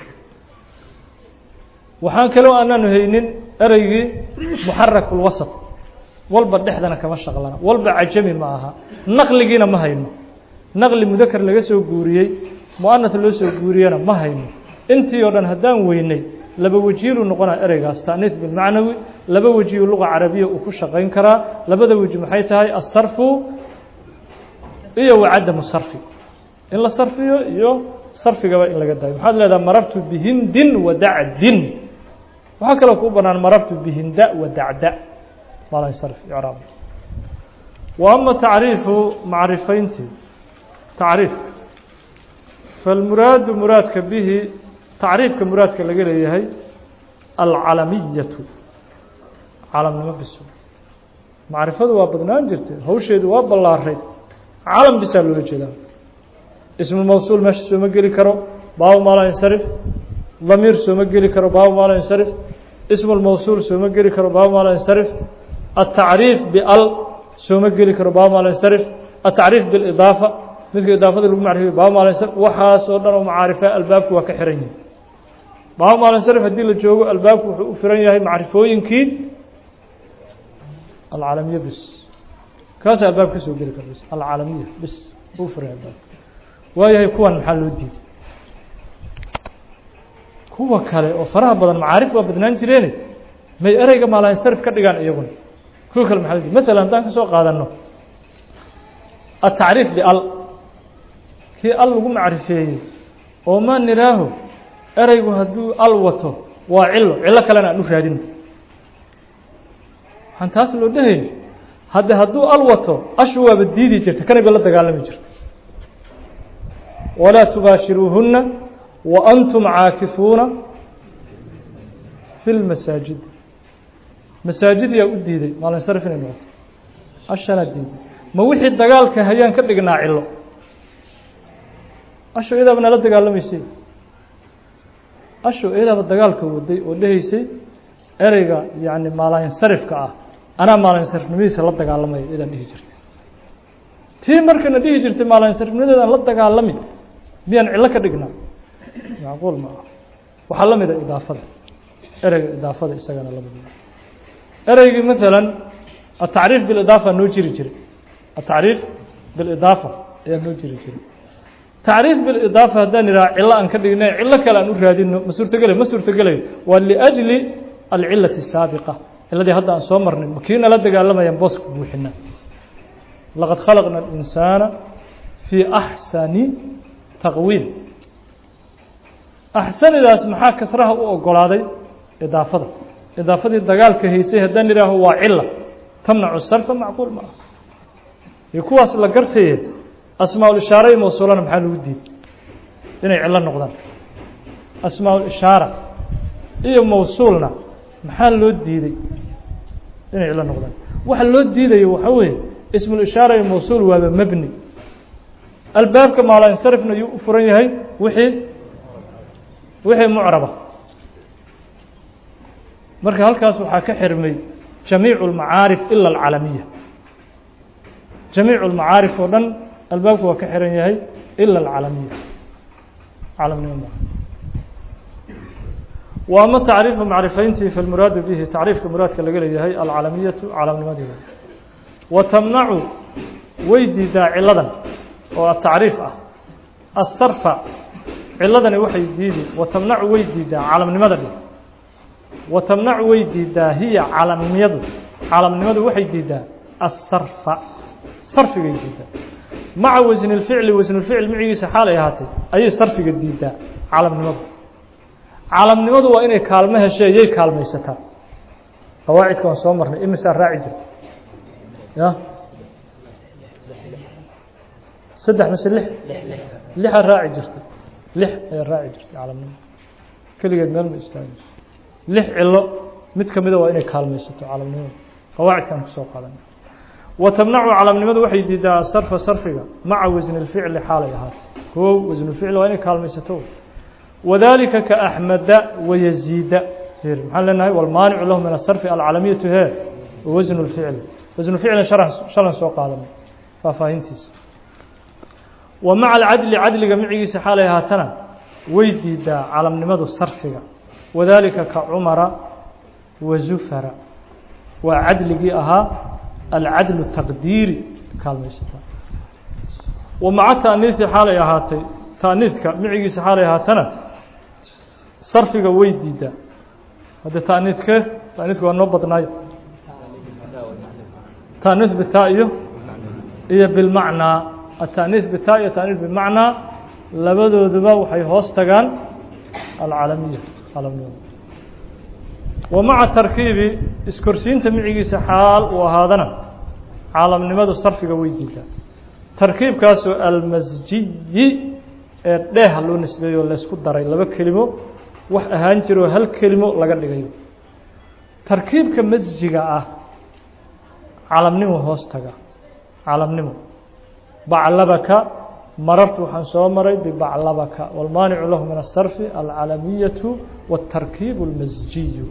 waxaan kaloo aanaanu haynin ereygii muxarak ulwasat walba dhexdana kama shaqlana walba cajami ma aha naqligiina ma hayno naqli mudakar laga soo guuriyey mu'anath loo soo guuriyena ma hayno intii oo dhan haddaan weynay laba wejiiluu noqonaa ereygaas ta'niis bilmacnawi laba wejiyu luga carabiya uu ku shaqayn karaa labada weji maxay tahay asarfu iyo wa cadamu sarfi in la sarfiyo iyo sarfigaba in laga dayo maxaad leedaha marartu bihindin wa dacdin waxaa kaloo kuu banaan marartu bihinda wa dacda maalin sarf icraab wa ama tacriifu macrifayntii tacriifka falmuraadu muraadka bihi tacriifka muraadka laga leeyahay alcalamiyatu calamnimo biso macrifadu waa badnaan jirtay hawsheedu waa ballaarayd calam bisaa loola jeedaa ismu mawsuul meesha sooma geli karo baabu maala insarif damiir sooma geli karo baabu maala insarif ismu lmawsuul sooma geli karo baabu maala insarif atacriif bial sooma geli karo baabu maala insarif atacriif bilidaafa midka idaafada lagu macrifiyo baabu maala insarif waxaas oo dhan oo macaarifa albaabku waa ka xiran yihi baabu maala insarif haddii la joogo albaabku wuxuu u firan yahay macrifooyinkii alcaalamiya bis kaasa albaabka kasoo geli kara bis alcaalamiya bis u firan albaabka waayahay kuwan maxaa loo diiday kuwa kale oo faraha badan macaarif waa badnaan jireene may ereyga maalansarif ka dhigaan iyaguna kuwa kale maxaa loo diiday masalan haddaan kasoo qaadano atacriif bial kii al lagu macrifeeyey oo ma niraaho ereygu hadduu al wato waa cilo cilo kalena aan u raadino waxaan taas loo dhahayn hadde hadduu al wato ashu waaba diidi jirta kanay ba la dagaalami jirta walaa tubaashiruuhuna wa antum caakifuuna fi lmasaajid masaajid yaa u diiday maalinsarif inay noqoto ashanaa diiday ma wixii dagaalka hayaan ka dhignaa cilo asho iyadaaba nala dagaalamaysay asho iyadaaba dagaalka waday oo dhehaysay ereyga yani maalinsarifka ah anaa maalinsarifnimadiisa la dagaalamaya iyadaan dhihi jirtay tii markana dhihi jirtay maalinsarifnimadeedaan la dagaalami miyaan cillo ka dhignaa macquul ma ah waxaa la mida idaafada ereyga idaafada isagana la mida ereygii maalan atacriif bilidaafa noo jiri jiray atacriif bilidaafa ayaa noo jiri jiray tacriif bilidaafa haddaan idhaha cillo aan ka dhignay cillo kale aan u raadino ma suurtogelayo ma suurtogelayo waa liajli alcilati الsaabiqa ciladii hadda aan soo marnay kii nala dagaalamayaan booska buuxina laqad khalaqna اlinsaana fii axsani taqwiim axsanidaas maxaa kasraha u ogolaaday idaafada idaafadii dagaalka haysay haddaan idhaaho waa cila tamnacu sarfa macquul ma ah iyo kuwaas la gartaye asmaa-ulishaara iyo mawsuulana maxaa lagu diiday inay cillo noqdaan asmaa-ulishaara iyo mawsuulna maxaa loo diiday inay cillo noqdaan waxa loo diidayo waxaa weeye ismulishaara iyo mawsuul waaba mebni albaabka maalansarifna yuu u furan yahay wixii wixii mucraba marka halkaas waxaa ka xirmay jamiicu اlmacaarif ila alcalamiya jamiicu اlmacaarif oo dhan albaabku waa ka xiran yahay ila alcalamiya calamnimo ma wa ama tacriifu macrifayntii falmuraadu bihi tacriifka muraadka laga leeyahay alcalamiyatu calamnimadeeda wa tamnacu way diidaa ciladan oo atacriif ah asarfa ciladani waxay diidi wa tamnacu way diidaa calamnimada dhi wa tamnacu way diidaa hiya calamnimadu calamnimadu waxay diidaa asarfa sarfigay diidaa maca wasni اlficli wasnulficl micigiisa xaalay ahaatay ayay sarfiga diidaa calamnimadu calamnimadu waa inay kaalmo heshee yay kaalmaysataa qawaacidka waan soo marnay imisaa raaci jirta ya saddex mise lix lixaa raaci jirta lix ayaa raaci jirtay calamnimo keligeed meel ma istaagayso lix cilo mid ka mida waa inay kaalmaysato calamnimada qawaacidkaan kusoo qaadan wa tamnacu calamnimadu waxay diidaa sarfa sarfiga maca wasni اlficli xaalay ahaatay koow wasnulficli waa inay kaalmaysato wadalika kaaxmeda wayaziida maxaan leenahay walmaanicu lahu min asarfi alcalamiyatu he wasn اlficli wasnu ficlin shalan soo qaadanay faahfaahintiisa wa maca alcadli cadliga micigiisa xaalay ahaatana way diidaa calamnimadu sarfiga wadalika ka cumara wa zufara waa cadligii ahaa alcadlu taqdiiri kaalmaysataa wa maca taaniisi xaalay ahaatay taaniiska micigiisa xaalay ahaatana sarfiga way diidaa hadde taaniidke taaniidka waa noo badnaayo taaniis bitaa iyo iyo bilmacnaa ataaniis bitaa iyo taaniis bimacnaa labadooduba waxay hoos tagaan alcalamiya calamnimada wa maca tarkiibi iskorsiinta micigiisa xaal uu ahaadana caalamnimadu sarfiga way diidaa tarkiibkaasoo almasjiyi ee dheeha loo nisbeeyo laysku daray laba kelimo wax ahaan jiroo hal kelimo laga dhigayo tarkiibka masjiga ah calamnimo hoos taga calamnimo baclabaka marartu waxaan soo maray bibaclabaka wاlmaanicu lahu min الsarfi alcalamiyatu wالtarkiib اlmasjiyu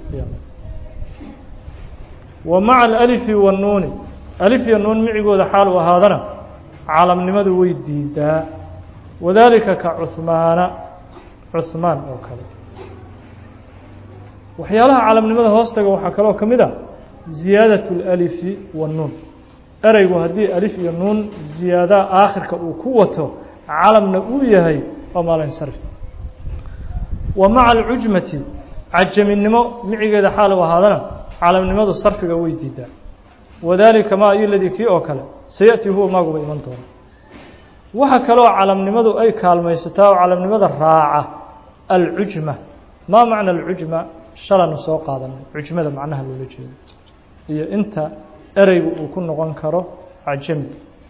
wa maca alأlifi wanuuni alif iyo nuun micigooda xaal u ahaadana calamnimadu way diidaa wadalika ka cuhmaana cuhmaan oo kale waxyaalaha calamnimada hoostaga waxaa kaloo ka mid a ziyaadaة اlأlifi wanuun ereygu haddii alif iyo nuun ziyaadaha aakhirka uu ku wato calamna uu yahay waa maalinsarf wa maca alcujmati cajaminimo micigeeda xaal u ahaadana calamnimadu sarfiga way diidaa wadalika ma ayo ladii kii oo kale sayaأti huwa maaguba iman doona waxa kaloo calamnimadu ay kaalmaysataa oo calamnimada raaca alcujma maa macna alcujma shalanu soo qaadanay cujmada macnaha loola jeedo iyo inta ereygu uu ku noqon karo cajami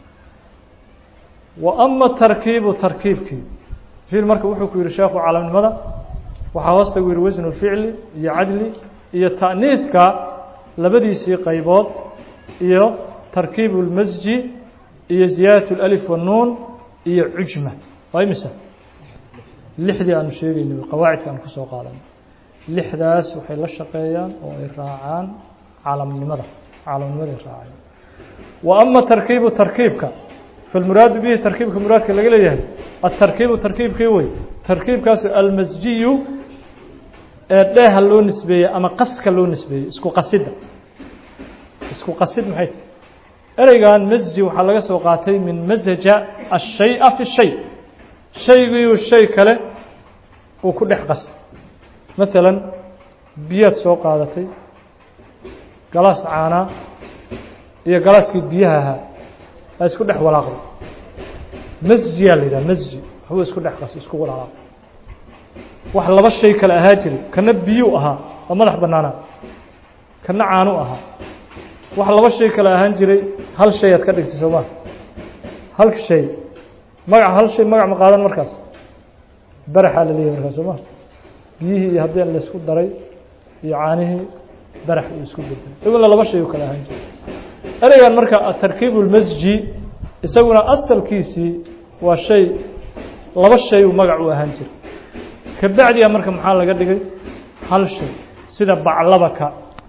wa ama tarkiibu tarkiibkii fiil marka wuxuu ku yihi sheekhu calamnimada waxaa hoosta gu yihi wasnu ficli iyo cadli iyo ta'niiska labadiisii qaybood iyo tarkiibu اlmasji iyo ziyaadaة اlalif wanuun iyo cujma waa imisa lixdii aanu sheegeynay qawaacidka aan kusoo qaadanay lixdaas waxay la shaqeeyaan oo ay raacaan calamnimada calamnimaday raacay wa ama tarkiibu tarkiibka falmuraadu bihi tarkiibka muraadka laga leeyahay atarkiibu tarkiibkii wey tarkiibkaasu almasjiyu ee dheeha loo nisbeeyey ama qaska loo nisbeeyey isku qasidda isku qasid maxay tahy ereygan masji waxaa laga soo qaatay min masaja ashaya fi shay shaygiiu shay kale uu ku dhex qasay maalan biyaad soo qaadatay galaas caanaa iyo galaaskii biyaha ahaa aa isku dhex walaaqday masjiyaa la yidhaha masji waxbuu isku dhex qasay isku walaaqay wax laba shay kale ahaa jiray kana biyuu ahaa oo madax bannaanaa kana caanu ahaa wax laba shay kale ahaan jiray hal shay aad ka dhigtay soo maa hal shay magac hal shay magac ma qaadan markaas baraxaa la leeyahy markaas soo ma biyihii iyo haddii laysku daray iyo caanihii barax uu isku bedelay iguna laba shay u kala ahaan jira ereygan marka atarkiib اlmasji isaguna asalkiisii waa shay laba shay uu magac u ahaan jira kabacdiga marka maxaa laga dhigay hal shay sida baclabaka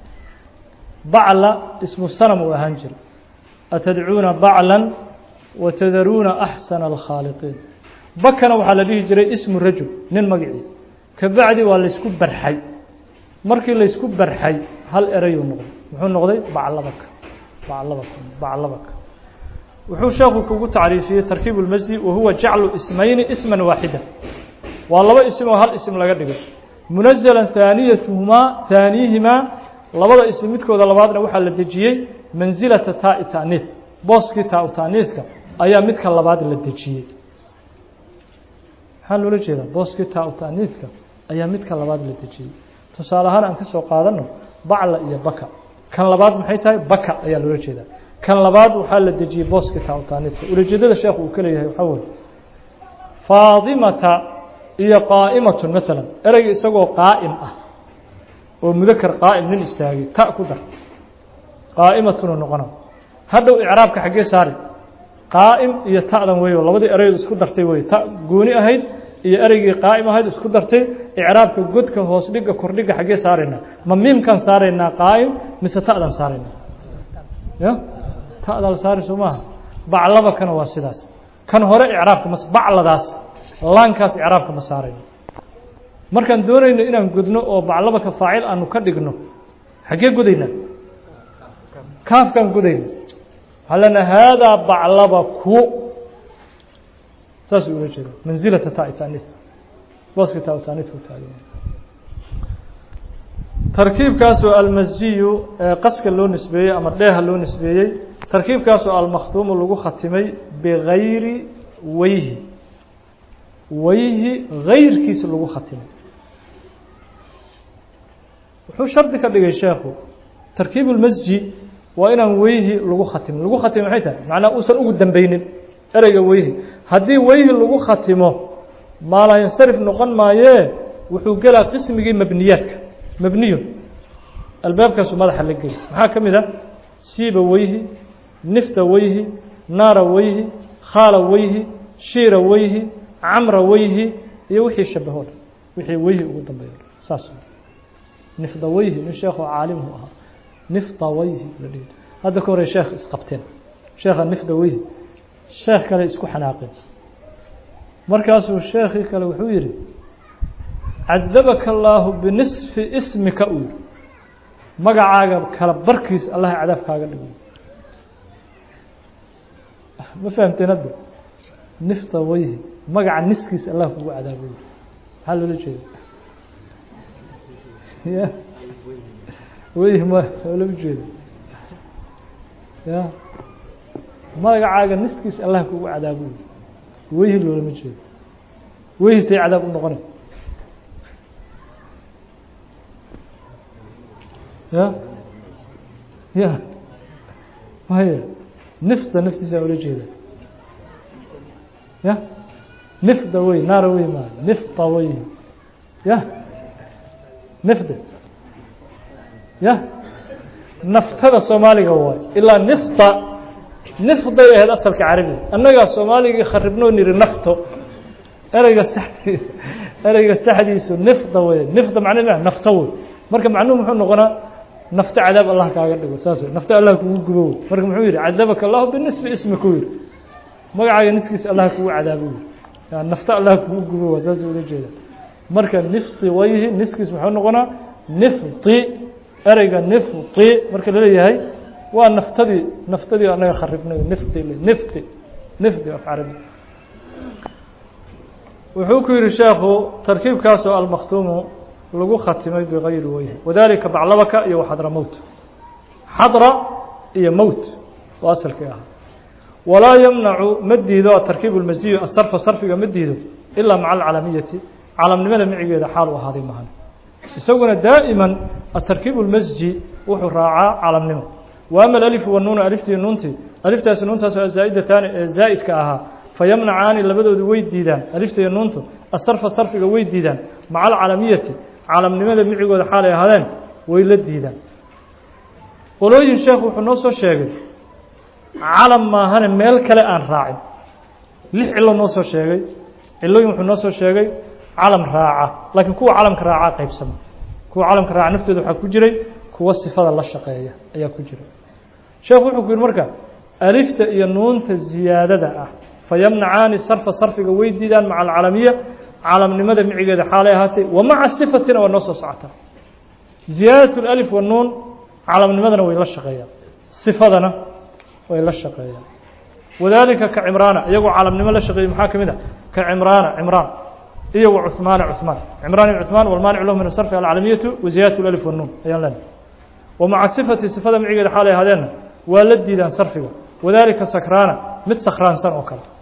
bacla ismu sanam uu ahaan jira atadcuuna bacla watadaruuna axsana alkhaaliqiin bakana waxaa la dhihi jiray ismu rajul nin magacii kabacdi waa laysku barxay markii laysku barxay hal erayuu noqday muxuu noqday baclabaka baclabaka baclabaka wuxuu sheekhu kugu tacriifiyey tarkiib اlmasdi wahuwa jaclu ismayni isma waaxida waa laba ism oo hal ism laga dhigay munazala haaniyatuhumaa haaniyihimaa labada ism midkooda labaadna waxaa la dejiyey mansilata taai taaniis booskii taa taaniiska ayaa midka labaad la dejiyey maxaa loola jeedaa booskii taa taaniiska ayaa midka labaad la dejiyey tusaale ahaan aan ka soo qaadano bacla iyo baka kan labaad maxay tahay baka ayaa loola jeedaa kan labaad waxaa la dejiyey booskii taa taaniiska ulajeedada sheekhu uu ka leeyahay waxaa weye faadimata iyo qaa'imatun maalan ereyga isagoo qaa'im ah oo mudakar qaa'im nin istaagay ta ku dar qaa'imatunu noqona hadhow icraabka xaggee saari qaa'im iyo ta'dan weyo labadii ereydu isku dartay wey ta gooni ahayd iyo ereygii qaa'im ahayd isku dartay icraabka godka hoos dhiga kordhiga xaggee saaraynaa ma miimkan saaraynaa qaa'im mise ta'dan saaraynaa ya ta'daa la saari soo maaha baclabakana waa sidaas kan hore icraabka mas bacladaas laankaas icraabka ma saarayno markaan doonayno inaan godno oo baclabaka faacil aanu ka dhigno xaggee godaynaa kaafkaan godayna waxaa lena haadaa baclabaku saasuu ula jeeda mansilata taai taaniis booska taa taaniisku taagan tarkiibkaasoo almasjiyu ee qaska loo nisbeeyey ama dheeha loo nisbeeyey tarkiibkaasoo almakhduumu lagu khatimay bigayri weyhi weyhi gayrkiisa lagu khatimay wuxuu shardi ka dhigay sheekhu tarkiib اlmasji waa inaan weyhi lagu khatimin lagu khatimo maxay tahay macnaa uusan ugu dambeynin ereyga weyhi haddii weyhi lagu khatimo maalayansarif noqon maayee wuxuu gelaa qismigii mabniyaadka mabniyun albaabkaasu madaxa la geli maxaa ka mid ah siiba weyhi nifta weyhi naara weyhi khaala weyhi shiira weyhi camra weyhi iyo wixii shabaho dhan wixii weyhi ugu dambeeyo saas nifda weyhi nin sheekoo caalimhu ahaa nifda weyhi la dhihi hadda ka hore sheekh isqabteen sheekha nifda weyhi sheekh kale isku xanaaqeen markaasuu sheekhii kale wuxuu yidhi cadabaka allaahu binisfi ismika uu yihi magacaaga kala barkiis allaha cadaab kaaga dhigo ma fahamteen hadda nifta weyhi magaca niskiis allah kugu cadaaboy maxaa loola jeeda ya weyhi ma loolama jeedo ya magacaaga niskiis allah kugu cadaaboy weyhi loolama jeedo weyhi say cadaab u noqona ya ya maya nifta naftiisa ula jeeda ya nifda wey naara wey ma nifta wey ya nifda ya naftada soomaaliga waay ilaa nifta nifday ahayd asalka carabiga annagaa soomaaligii kharibnoo niri nafto ereyga saxdi ereyga saxdiisu nifda wey nifda macne ma nafto wey marka macnuhu muxuu noqonaa nafto cadaab allah kaaga dhigo saas nafto allah kugu gubo wey marka muxuu yihi cadabaka allahu binisfi ismika yihi magacaaga niskiisa allah kugu cadaabo wey nafto allah kugu gubo waa saas ula jeeda marka nifti wayhi niskiis muxuu noqonaa nifti ereyga nifti marka laleeyahay waa naftadii naftadii anaga kharibnay nifti nifti nifti af carabi wuxuu ku yihi sheekhu tarkiibkaasoo almakhtuumu lagu khatimay bigayri weyhi wadalika baclabaka iyo waxadra mowt xadra iyo mowt waa asalkii ahaa walaa yamnacu ma diido atarkiib اlmasiyu asarfa sarfiga ma diido ilaa maca alcalamiyati calamnimada micigeeda xaal u ahaaday mahan isaguna daa'iman atarkiib اlmasji wuxuu raacaa calamnimo wa ama alif wanuuna aliftii nuuntii aliftaasi nuuntaas oo zaa'idataani ee zaa'idka ahaa fayamnacaani labadoodu way diidaan alifta iyo nuuntu asarfa sarfiga way diidaan maca alcalamiyati calamnimada micigooda xaalay ahaadeen way la diidaan qolooyin sheekhu wuxuu noo soo sheegay calam maahane meel kale aan raacin lix cilo noo soo sheegay cilooyin wuxuu noo soo sheegay calam raaca laakiin kuwa calamka raacaa qaybsama kuwa calamka raaca naftooda waxaa ku jiray kuwa sifada la shaqeeya ayaa ku jira sheekhu wuxuu ku yihi marka alifta iyo nuunta ziyaadada ah fayamnacaani sarfa sarfiga way diidaan maca alcalamiya calamnimada micigeeda xaalay ahaatay wa maca sifatina waa noo soo socotaa ziyaadat alif wanuun calamnimadana way la shaqeeyaan sifadana way la shaqeeyaan wadaalika ka cimraana iyagoo calamnimo la shaqeeyey maxaa ka mid a ka cimraana cimraan iyo wa cuhmaana cuhmaan cimraan iyo cuhmaan walmaanicu lahu min asarfi alcalamiyatu wa ziyaadat alif wanuun ayaan leenahay wa maca sifati sifada micigeeda xaalay ahaadeenna waa la diidaan sarfiga wadaalika sakraana mid sakraansan oo kale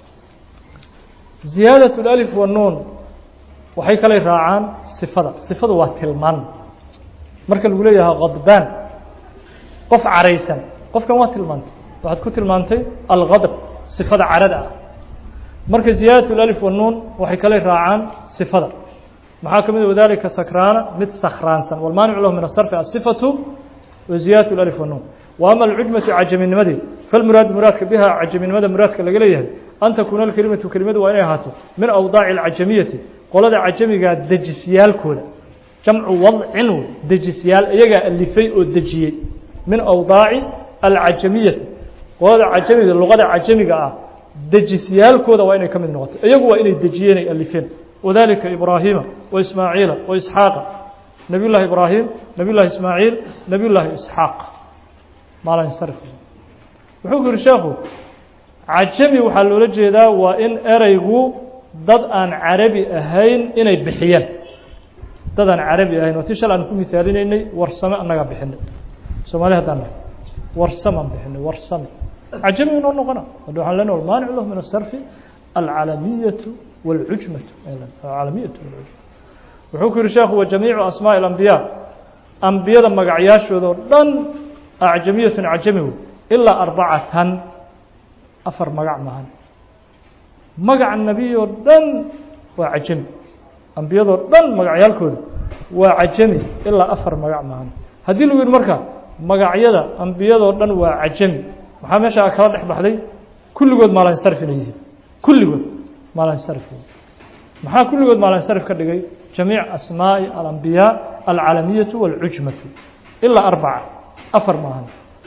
ziyaadat alif wanuun waxay kalay raacaan sifada sifadu waa tilmaan marka lagu leeyahay khadbaan qof caraysan qofkan waa tilmaantay waxaad ku tilmaantay algadb sifada carada ah marka ziyaadat alif wanuun waxay kalay raacaan sifada maxaa ka mid wadalika sakraana mid sakraansan walmaanicu lahu min asarfi asifatu wa ziyaadat alif wanuun wa ama alcujmatu cajaminimadii falmuraad muraadka biha cajaminimada muraadka laga leeyahay an takuuna alkelimatu kelimadu waa inay ahaato min awdaaci alcajamiyati qolada cajamigaa dejisyaalkooda jamcu wadcin wey dejisyaal iyagaa alifay oo dejiyey min awdaaci alcajamiyati qolada cajamiga luqada cajamiga ah dejisyaalkooda waa inay ka mid noqoto iyagu waa inay dejiyeen ay alifeen wadalika ibraahiima wa ismaaciila wa isxaaqa nabiy llahi ibraahim nabiy llahi ismaaciil nabiy llaahi isxaaq maalinsarif wuxuu ku yihi sheekhu cajami waxaa loola jeedaa waa in ereygu dad aan carabi ahayn inay bixiyeen dad aan carabi ahayn waa ti shal aan ku mihaalinaynay warsame annagaa bixinay soomaali haddaan nahay warsamaan bixinay warsame cajami inoo noqona hadda waxaan lena walmaanic lahu min asarfi alcalamiyatu wاlcujmatu alcalamiyatu walcujma wuxuu ku yihi sheekhu wa jamiicu asmaaءi اlambiyaa ambiyada magacyaashooda oo dhan acjamiyatun cajami wey ilaa arbacatan afar magac maahan magaca nebiy oo dhan waa cajami ambiyadoo dhan magacyaalkooda waa cajami ilaa afar magac maahan haddii lagu yihi marka magacyada ambiyadoo dhan waa cajami maxaa meesha kala dhex baxday kulligood maalinsarif inay yihiin kulligood maalinsarif maxaa kulligood maalinsarif ka dhigay jamiic asmaaءi alambiyaa alcalamiyatu wاlcujmatu ilaa arbaca afar maahan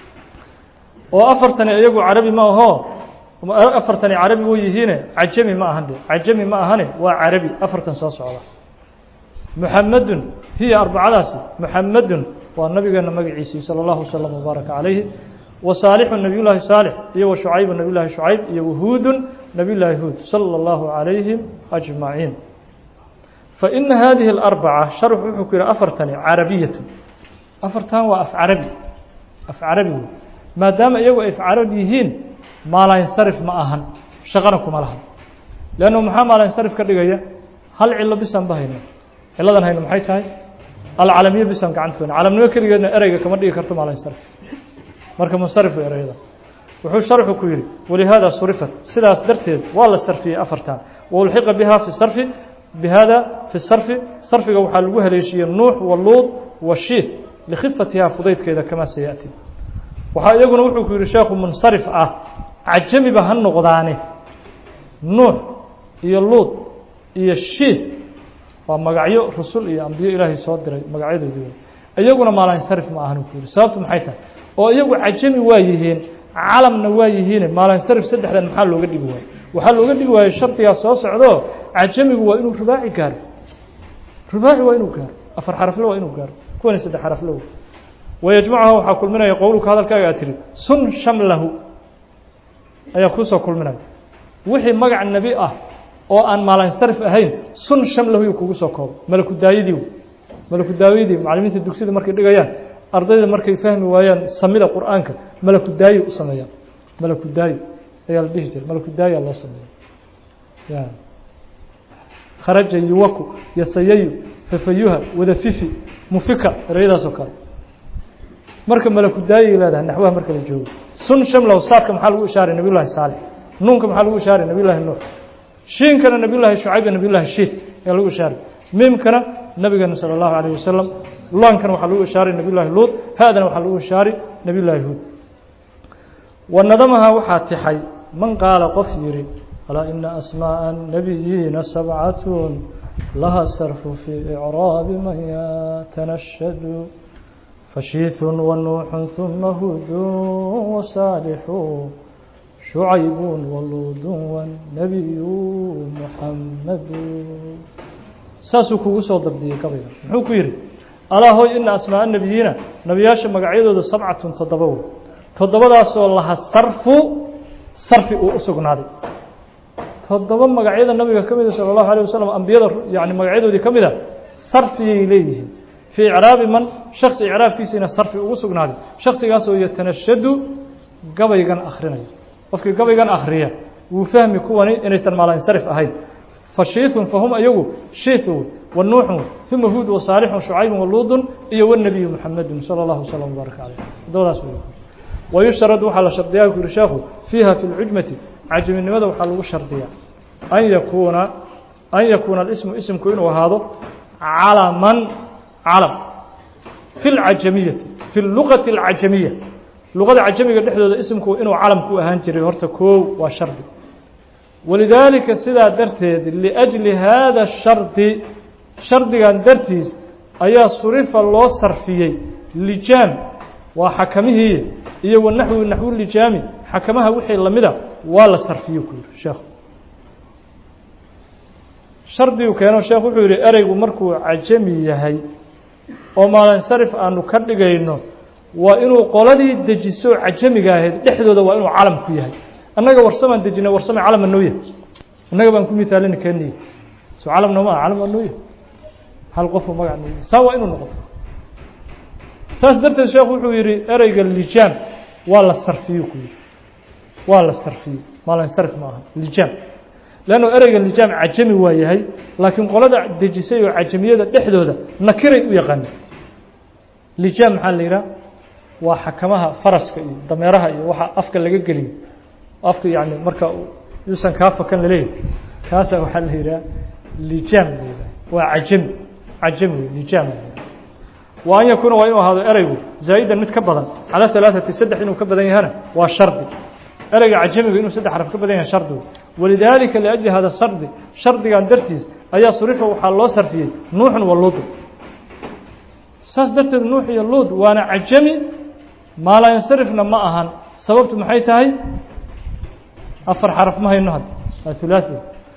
oo afartani iyagu carabi ma aho afartani carabi way yihiine cajami ma ahan de cajami ma ahane waa carabi afartan soo socda muxamedun hiya arbacadaasi muxamedun waa nabigeena magaciisii salى اllahu wslm wbaaraka calayhi wa saalixu nabiy llaahi saalix iyo wa shucaybu nabiy llahi shucayb iyo wahuudun nabiy llaahi huud salى اllahu calayhim ajmaciin faina hadihi اlarbaca sharxu wuxuu ku yihi afartani carabiyatu afartan waa af carabi af carabi wey maadaama iyagu ay af carabi yihiin maalinsarif ma ahan shaqana kuma laha leannu maxaa maalinsarif ka dhigaya hal cilo bisaan ba hayno ciladan hayno maxay tahay alcalamiya bisaan gacanta ku hayno calamnimo keligeedna ereyga kama dhigi karto maalinsarif marka munsarif wey ereyada wuxuu sharxu ku yihi walihaada surifat sidaas darteed waa la sarfiyey afartan waulxiqa biha fi sarfi bihada fi sarfi sarfiga waxaa lagu haleeshiyey nuux waluud washiith likhifatiha fudaydkeeda kamaa sayaأti waxaa iyaguna wuxuu ku yihi sheekhu munsarif ah cajamiba ha noqdaane nuux iyo luud iyo shiith waa magacyo rusul iyo ambiyo ilaahay soo diray magacyadoodii iyaguna maalinsarif ma ahan ku yihi sababtu maxay tahay oo iyagu cajami waa yihiin calamna waa yihiine maalinsarif saddexdan maxaa looga dhigi waaye waxaa looga dhigi waaye shardigaa soo socdo cajamigu waa inuu rubaaci gaaro rubaaci waa inuu gaaro afar xarafle waa inuu gaaro kuwani saddex xarafle wayajmacuha waxaa kulminaya qowluka hadalkaaga aad tihi sun shamlahu ayaa kuusoo kulminaya wixii magac nebi ah oo aan maalinsarif ahayn sun shamlahu yu kugu soo koobo malaku daayadii malaku daayadii macalimiinta dugsida markay dhigayaan ardayda markay fahmi waayaan samida qur'aanka malaku daayi u sameeyaan malaku daayi ayaa la dhihi jiray malaku daayi loo sameeya kharaja yuwaku yasayayu fafayuha wadafifi mufika ereyadaas oo kale marka malaku daayay leedahay naxwaha marka la joogo sun shamlow saadka maxaa lagu ishaaray nabiy llahi saalix nuunka maxaa lagu ishaaray nabiy llahi nuux shiinkana nabiy llahi shucayb iyo nabiy llahi shiit ayaa lagu ishaaray miimkana nabigeena salى اllahu alayه wasalam laankana waxaa lagu ishaaray nabiy llahi luud haadana waxaa lagu ishaaray nabiy llahi huud wanadamaha waxaa tixay man qaala qof yidhi alaa ina asmaaءa الnabiyiina sabcatun laha sarfu fii icraabi man yatanashadu fashiiثu wanuuxu ثuma hudu wasaalixu shucaybu waluud wالnabiyu muxamadu saasuu kugu soo dabdiyey gabayga muxuu ku yidhi alaa hoy ina asmaaء الnabiyiina nebiyaasha magacyadoodu sabcatun toddoba wey toddobadaasoo laha sarfu sarfi uu u sugnaaday toddoba magacyada nabiga ka mida salى اllahu alيه wasalam ambiyada yani magacyadoodii ka mida sarfiyay leeyihiin fii icraabi man shaksi icraabkiisiina sarfi ugu sugnaaday shaksigaasoo yatanashadu gabaygan akhrinayo qofkii gabaygan akhriya wuu fahmi kuwani inaysan maalansarif ahayn fashiithun fahum ayagu shiithu wanuuxun uma huud wasaalixun shucaybun waluudun iyo wاnabiyu muxamedun salى اllahu wslam wbaarak caleyh toddobadaas wey wayushtarad waxaa la shardiyaa ku yihi sheekhu fiiha fi lcujmati cajaminimada waxaa lagu shardiyaa an yakuuna an yakuuna alismu isimku inuu ahaado calaman calam fi lcajamiyati fi luqati اlcajamiya luqada cajamiga dhexdooda isimku inuu calam ku ahaan jiray horta koow waa shardi walidaalika sidaa darteed liأjli hada shardi shardigan dartiis ayaa surifa loo sarfiyey lijaam waa xakamihii iyo wanaxwi naxwu lijaami xakamaha wixii lamida waa la sarfiyo ku yihi sheekhu shardigu keeno sheekh wuxuu yihi ereygu markuu cajami yahay oo maalinsarif aanu ka dhigayno waa inuu qoladii dejiso cajamiga ahayd dhexdooda waa inuu calam ku yahay annaga warsamaan dejinay warsame calama nooya innaga baan ku mithaalini keniya so calam nooma ah calam waa nooya hal qofu magac nooya saa waa inuu noqo saas darteed sheekhu wuxuu yihi ereyga lijaam waa la sarfiyo ku yihi waa la sarfiyo maalinsarif ma aha lijaam leanno ereyga lijaam cajami waa yahay laakiin qolada dejisay oo cajamiyada dhexdooda nakiray u yaqaana lijaam maxaa la yidhaha waa xakamaha faraska iyo dameeraha iyo waxa afka laga geliyo afka yani marka yuusan kaa fakan laleeyahay kaasa waxaa la yidhaha lijaam la yidhaha waa cajami cajami wey lijaam la yidhaha wa an yakuuna waa inuu ahaado ereygu zaa'idan mid ka badan calaa halaaثati saddex inuu ka badan yahana waa shardi ereyga cajamiga inuu saddex xaraf ka badan yahay shardi walidaalika liأjli hada shardi shardigan dartiis ayaa surifa waxaa loo sarfiyey nuuxun wa luud saas darteed nuux iyo luud waana cajami maalansarifna ma ahan sababtu maxay tahay afar xaraf ma hayno hadda waa hulaaثi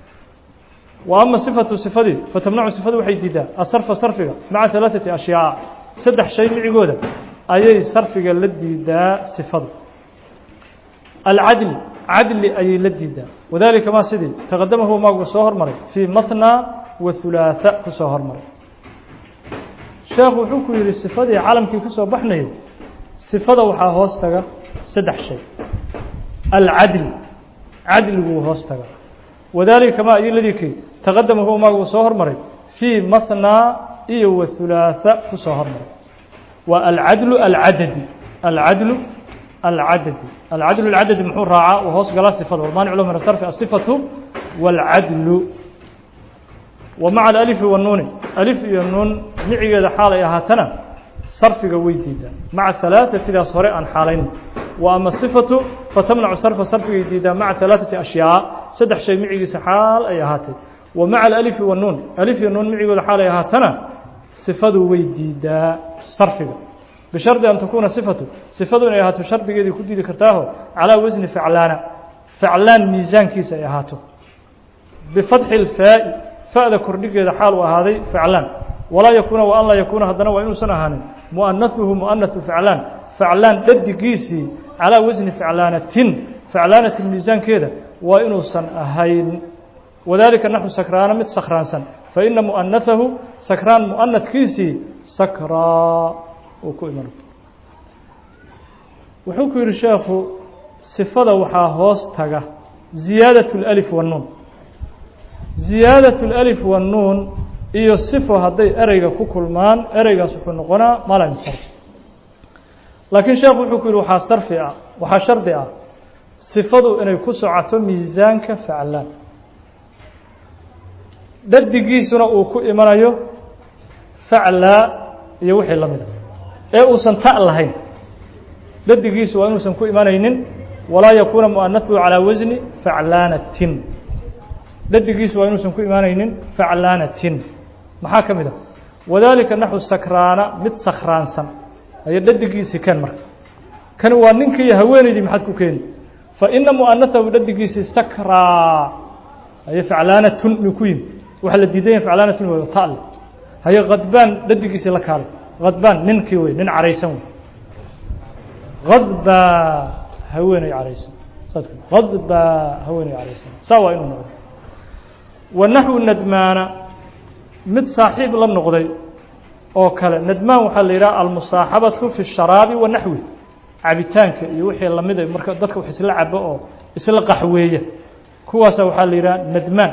wa ama sifatu sifadii fatamnacu sifadu waxay diidaa asarfa sarfiga maca halaaثati ashyaa saddex shay micigooda ayay sarfiga la diidaa sifadu alcadli cadli ayay la diidaa wadalika ma sidii taqadamahu maagu soo hormaray fii maثna wa hulaaثa ku soo hormaray sheekhu wuxuu ku yihi sifadii calamkii ka soo baxnayay sifada waxaa hoos taga saddex shay alcadli cadliguu hoos taga wadalika ma iyoladii taqadamahu maagu soo hormaray fii maثna iyo wa hulaaثa ku soo hormaray waa alcadlu alcadadi alcadlu العدد العدل العدد محو راعة وهو قال صفة والمانع له من الصرف الصفة والعدل ومع الألف والنون ألف والنون نعي هذا حالة هاتنا صرف قوي جدا مع ثلاثة إذا صهر عن حالين وأما الصفة فتمنع صرف صرف جديدا مع ثلاثة أشياء سدح شيء معي سحال أي هاتي ومع الألف والنون ألف والنون معي هذا حالة هاتنا صفة ويديدا صرف بشرط أن تكون صفته صفته إن يهاتو شرط جدي كدي ذكرتاه على وزن فعلان فعلان ميزان كيس يهاتو بفتح الفاء فاء كردي جد حال وهذا فعلان ولا يكون وأن لا يكون هذا وإنه سنهان مؤنثه مؤنث فعلان فعلان ضد كيسي على وزن فعلانة فعلانة الميزان كذا وإنه سنهين وذلك نحن سكران مت سكران سن فإن مؤنثه سكران مؤنث كيسي سكرا ku iman wuxuu ku yihi sheekhu sifada waxaa hoos taga ziyaadaة اlأlif والnuun ziyaadaة اlأlif والnuun iyo sifo hadday ereyga ku kulmaan ereygaas wuxuu noqonaa malansarf laakiin sheekhu wuxuu ku yihi waxaa sarfi ah waxaa shardi ah sifadu inay ku socoto miisaanka faclaan dhadigiisuna uu ku imanayo faclaa iyo wixii la mida ee uusan ta lahayn dhadigiisu waa inuusan ku imanaynin walaa yakuuna muanaثuhu calىa wasni faclaanatin dhadigiisu waa inuusan ku imaanaynin faclaanatin maxaa ka mid a wadalika naxu sakraana mid sakraansan aya dhadigiisii keen marka kani waa ninkii haweenaydii maxaad ku keeni faina muanaثahu dhadigiisii sakraa aye faclaanatun mi ku yimi waxaa la diidan yahay faclaanatun way tale haye khadbaan dhadigiisii la kaalay khadbaan ninkii wey nin caraysan wey khadbaa haweeney caraysan khadbaa haweeney caraysan saa waa inuu noqdo wa naxwu nadmaana mid saaxiib la noqday oo kale nadmaan waxaa la yidhaha almusaaxabatu fi الsharaabi wa naxwi cabitaanka iyo wixii lamida marka dadka wax isla cabo oo isla qaxweeya kuwaasa waxaa la yidhaha nadmaan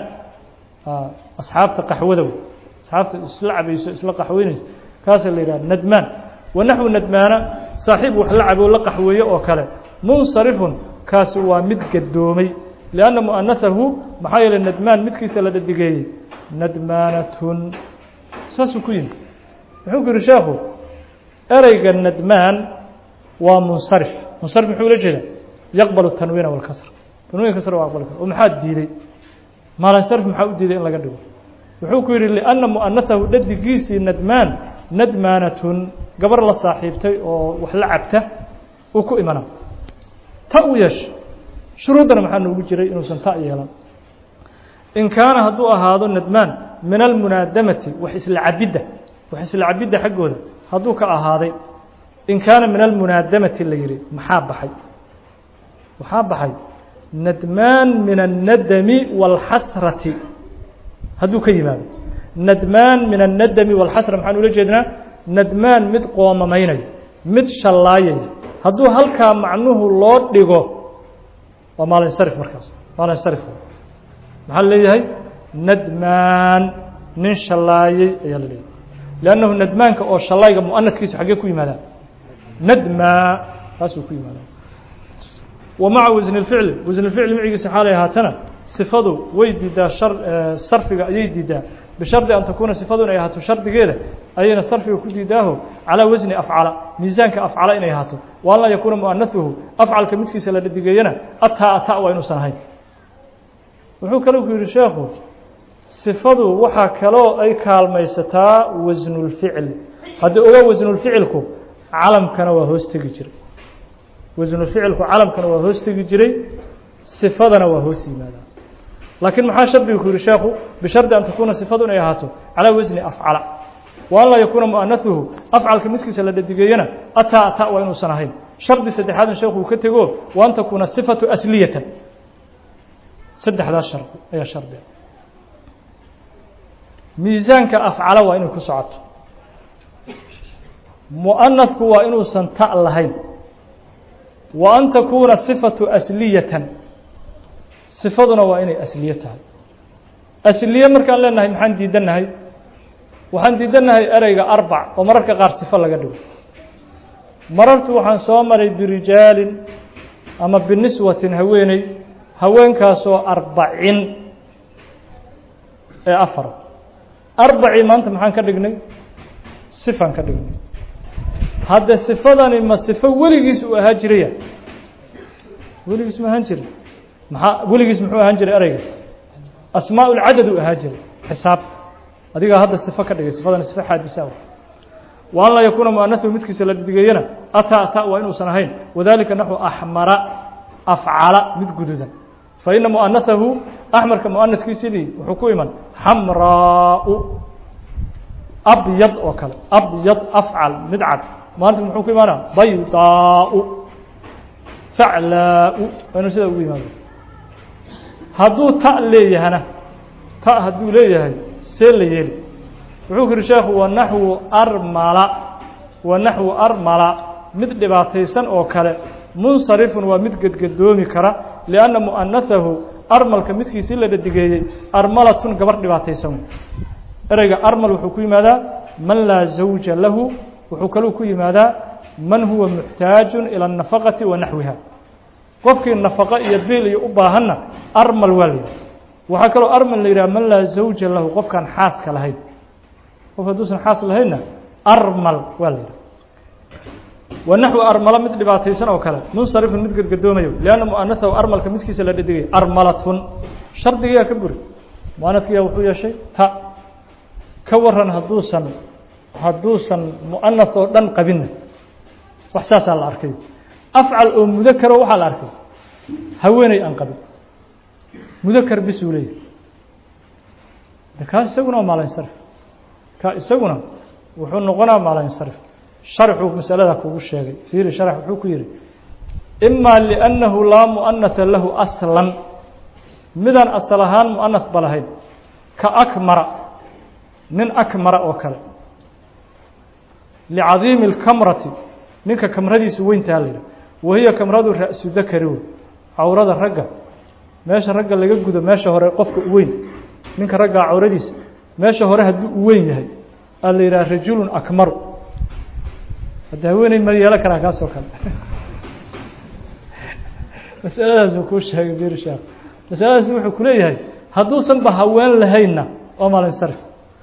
asxaabta qaxwada wey asxaabta isla cabayso isla qaxweynayso kaasaa la yidhaha nadmaan wa naxwu nadmaana saaxiib wax la cabo la qaxweeyo oo kale munsarifun kaasi waa mid gadoomay lianna mu'anahahu maxaa yeeley nadmaan midkiisa la dhadigeeyey nadmaanatun saasuu ku yimi muxuu ku yihi sheekhu ereyga nadmaan waa munsarif munsarif muxuu ula jeedaa yaqbal tanwiina walkasr tanwiin kasr waa aqbali kara oo maxaa diiday maalansarif maxaa u diiday in laga dhigo wuxuu ku yidhi lianna mu'anahahu dhadigiisii nadmaan nadmaanatun gabar la saaxiibtay oo wax la cabta uu ku imana ta u yeesha shuruuddana maxaa noogu jiray inuusan ta yeelan in kaana hadduu ahaado nadmaan min almunaadamati wax isla cabidda wax isla cabidda xaggooda hadduu ka ahaaday in kaana min almunaadamati la yihi maxaa baxay waxaa baxay nadmaan min الnadmi wاlxasrati hadduu ka yimaado nadmaan min الnadmi wاlxasra maxaan ula jeednaa nadmaan mid qoomamaynayo mid shallaayaya hadduu halkaa macnuhu loo dhigo waa maalinsarif markaas maalinsarif maxaa leeyahay nadmaan nin shallaayey ayaa la leeyahay lannahu nadmaanka oo shallayga muanadkiisu xaggee ku yimaadaa nadmaa taasuu ku yimaadaa wa maca wasni اlficli wasni اlficli micigiisa xaalay ahaatana sifadu way diidaa shar sarfiga ayay diidaa bishardi an takuuna sifadu inay ahaato shardigeeda ayayna sarfiga ku diidaaho calaa wasni afcala miisaanka afcala inay ahaato wa an laa yakuuna muanaثuhu afcalka midkiisa la dhadigeeyana ataa ata waa inuusan ahayn wuxuu kale ku yihi sheekhu sifadu waxaa kaloo ay kaalmaysataa wasnulficli haddii oga wasnulficilku calamkana waa hoos tegi jiray wasnulficilku calamkana waa hoos tegi jiray sifadana waa hoos yimaadaa laakiin maxaa shardiga ku yihi sheekhu bishardi an takuuna sifadu inay ahaato calaa wasni afcala wa an laa yakuuna mu'anaثuhu afcalka midkiisa la dhadigeeyana ataa ata waa inuusan ahayn shardi saddexaadna sheekhu uu ka tego wa an takuuna sifatu asliyatan saddexdaas shardi ayaa shardiga miisaanka afcala waa inay ku socoto mu'anadku waa inuusan ta lahayn wa an takuuna sifatu asliyatan sifaduna waa inay asliye tahay asliye markaan leenahay maxaan diidannahay waxaan diidannahay ereyga arbac oo mararka qaar sifo laga dhigo marartu waxaan soo maray birijaalin ama biniswatin haweeney haweenkaasoo arbacin ee afar arbacii maanta maxaan ka dhignay sifaan ka dhignay hadde sifadani ma sifo weligiis uu ahaa jiraya weligiis ma ahaan jiray maxaa weligiis muxuu ahaan jiray ereyga asmaa ulcadad uu ahaa jiray xisaab adigaa hadda sifo ka dhigay sifadani sifo xaadisa wa an laa yakuuna mu'anaثuhu midkiisa la dhidigayana ataa ataa waa inuusan ahayn wadalika naxu axmara afcala mid guduudan faina mu'anaثahu axmarka mu'anaثkiisidii wuxuu ku iman xamraau abyad oo kale abyad afcal mid cad muanadku muxuu ku imaana baydaau faclaau waa inuu sidaa ugu yimaado hadduu ta leeyahana ta hadduu leeyahay see la yeeli wuxuu ku yihi sheekhu wanaxwu armala wanaxwu armala mid dhibaataysan oo kale munsarifun waa mid gedgadoomi kara lianna mu'anaثahu armalka midkiisii la dhadigeeyey armalatun gabar dhibaataysan ereyga armal wuxuu ku yimaadaa man laa zawja lahu wuxuu kaluu ku yimaadaa man huwa muxtaaju ilى الnafaqati wa naxwiha qofkii nafaqo iyo biil iyo u baahanna armal waa la yidhaha waxaa kaloo armal la yidhaha man laa zawja lahu qofkaan xaaska lahayn qof hadduusan xaas lahaynna armal waa la yidhaha wa naxwi armalo mid dhibaataysan oo kale munsarifun mid gadgadoomayo lianna mu'anahahu armalka midkiisa la dhadigay armalatun shardigiyaa ka buri mu'anadkiyaa wuxuu yeeshay ta ka waran hadduusan hadduusan mu'anath oo dhan qabinna wax saasaa la arkay afcal oo mudakaro waxaa la arkay haweeney aan qabin mudakar bis uu leeyahay kaas isaguna waa maalinsarif ka isaguna wuxuu noqonaa maalinsarif sharxuu masalada kugu sheegay fiiri sharx wuxuu ku yihi ima liannahu laa mu'anaha lahu aslan midaan asal ahaan mu'anath ba lahayn ka akmara nin akmara oo kale licadiimi اlkamrati ninka kamradiisu weyntaa la yidhah wahiya kamradu ra-su dakari wey cawrada ragga meesha ragga laga gudo meesha hore qofka u weyn ninka raggaa cawradiisa meesha hore hadduu u weyn yahay aa la yidhaha rajulun akmaru hadda haweeney ma yeelo karaa kaasoo kale masaladaasuu kuu sheegay bir sheekh masaladaas wuxuu ku leeyahay hadduusan ba haween lahaynna waa maalinsarif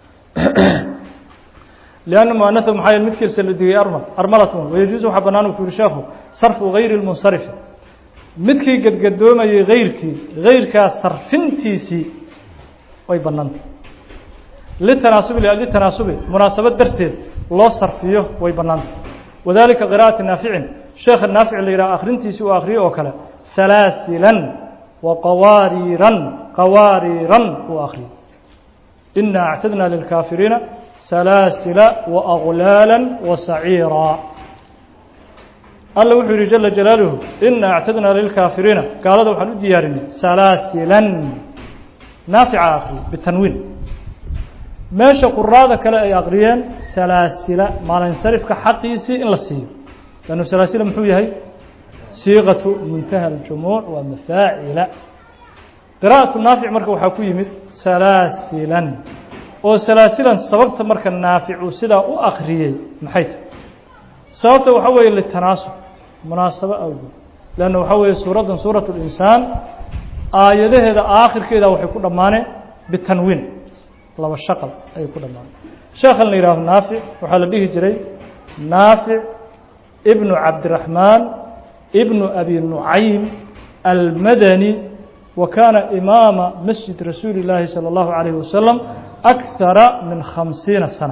لأن مؤنثه maxaa yeel midkiisa la digay armal armalatun wayajuuز waxaa banaan ku yihi sheekhu sarfu غayri الmunsarifi midkii gadgadoomayay غayrkii غayrkaa sarfintiisii way banaantay litanaasubi litanaasubi munaasabad darteed loo sarfiyo way banaantay wadalika qirاءaةi naaficin sheekha naafic la yidhah akrintiisii uu akriyo oo kale salaasilan وaqawaariiran qawaariiran uu akriyay إنا اعتدنا للكافرين سلاسل وأغلالا وسعيرا الله وحو يري جل جلاله إنا اعتدنا للكافرين قال هذا وحن ديارني سلاسلا نافع آخر بالتنوين ماشى قرادة كلا أي أغريان سلاسل ما لا ينصرف كحقيسي إلا السير لأنه سلاسل محوية هي صيغة منتهى الجموع ومفاعل qira'atu naafic marka waxaa ku yimid salaasilan oo salaasilan sababta marka naaficu sidaa u akriyey maxay tahay sababta waxaa weeye litanaasub munaasabo awgeed leanna waxaa weeye suuraddan suurat linsaan aayadaheeda aakhirkeeda waxay ku dhammaaneen bitanwiin laba shaqal ayay ku dhammaaneen sheekhan la yihaaho naafic waxaa la dhihi jiray naafic ibnu cabdiraxmaan ibnu abi nucaym almadani وكان إمام مسجد رسول الله صلى الله عليه وسلم أكثر من خمسين سنة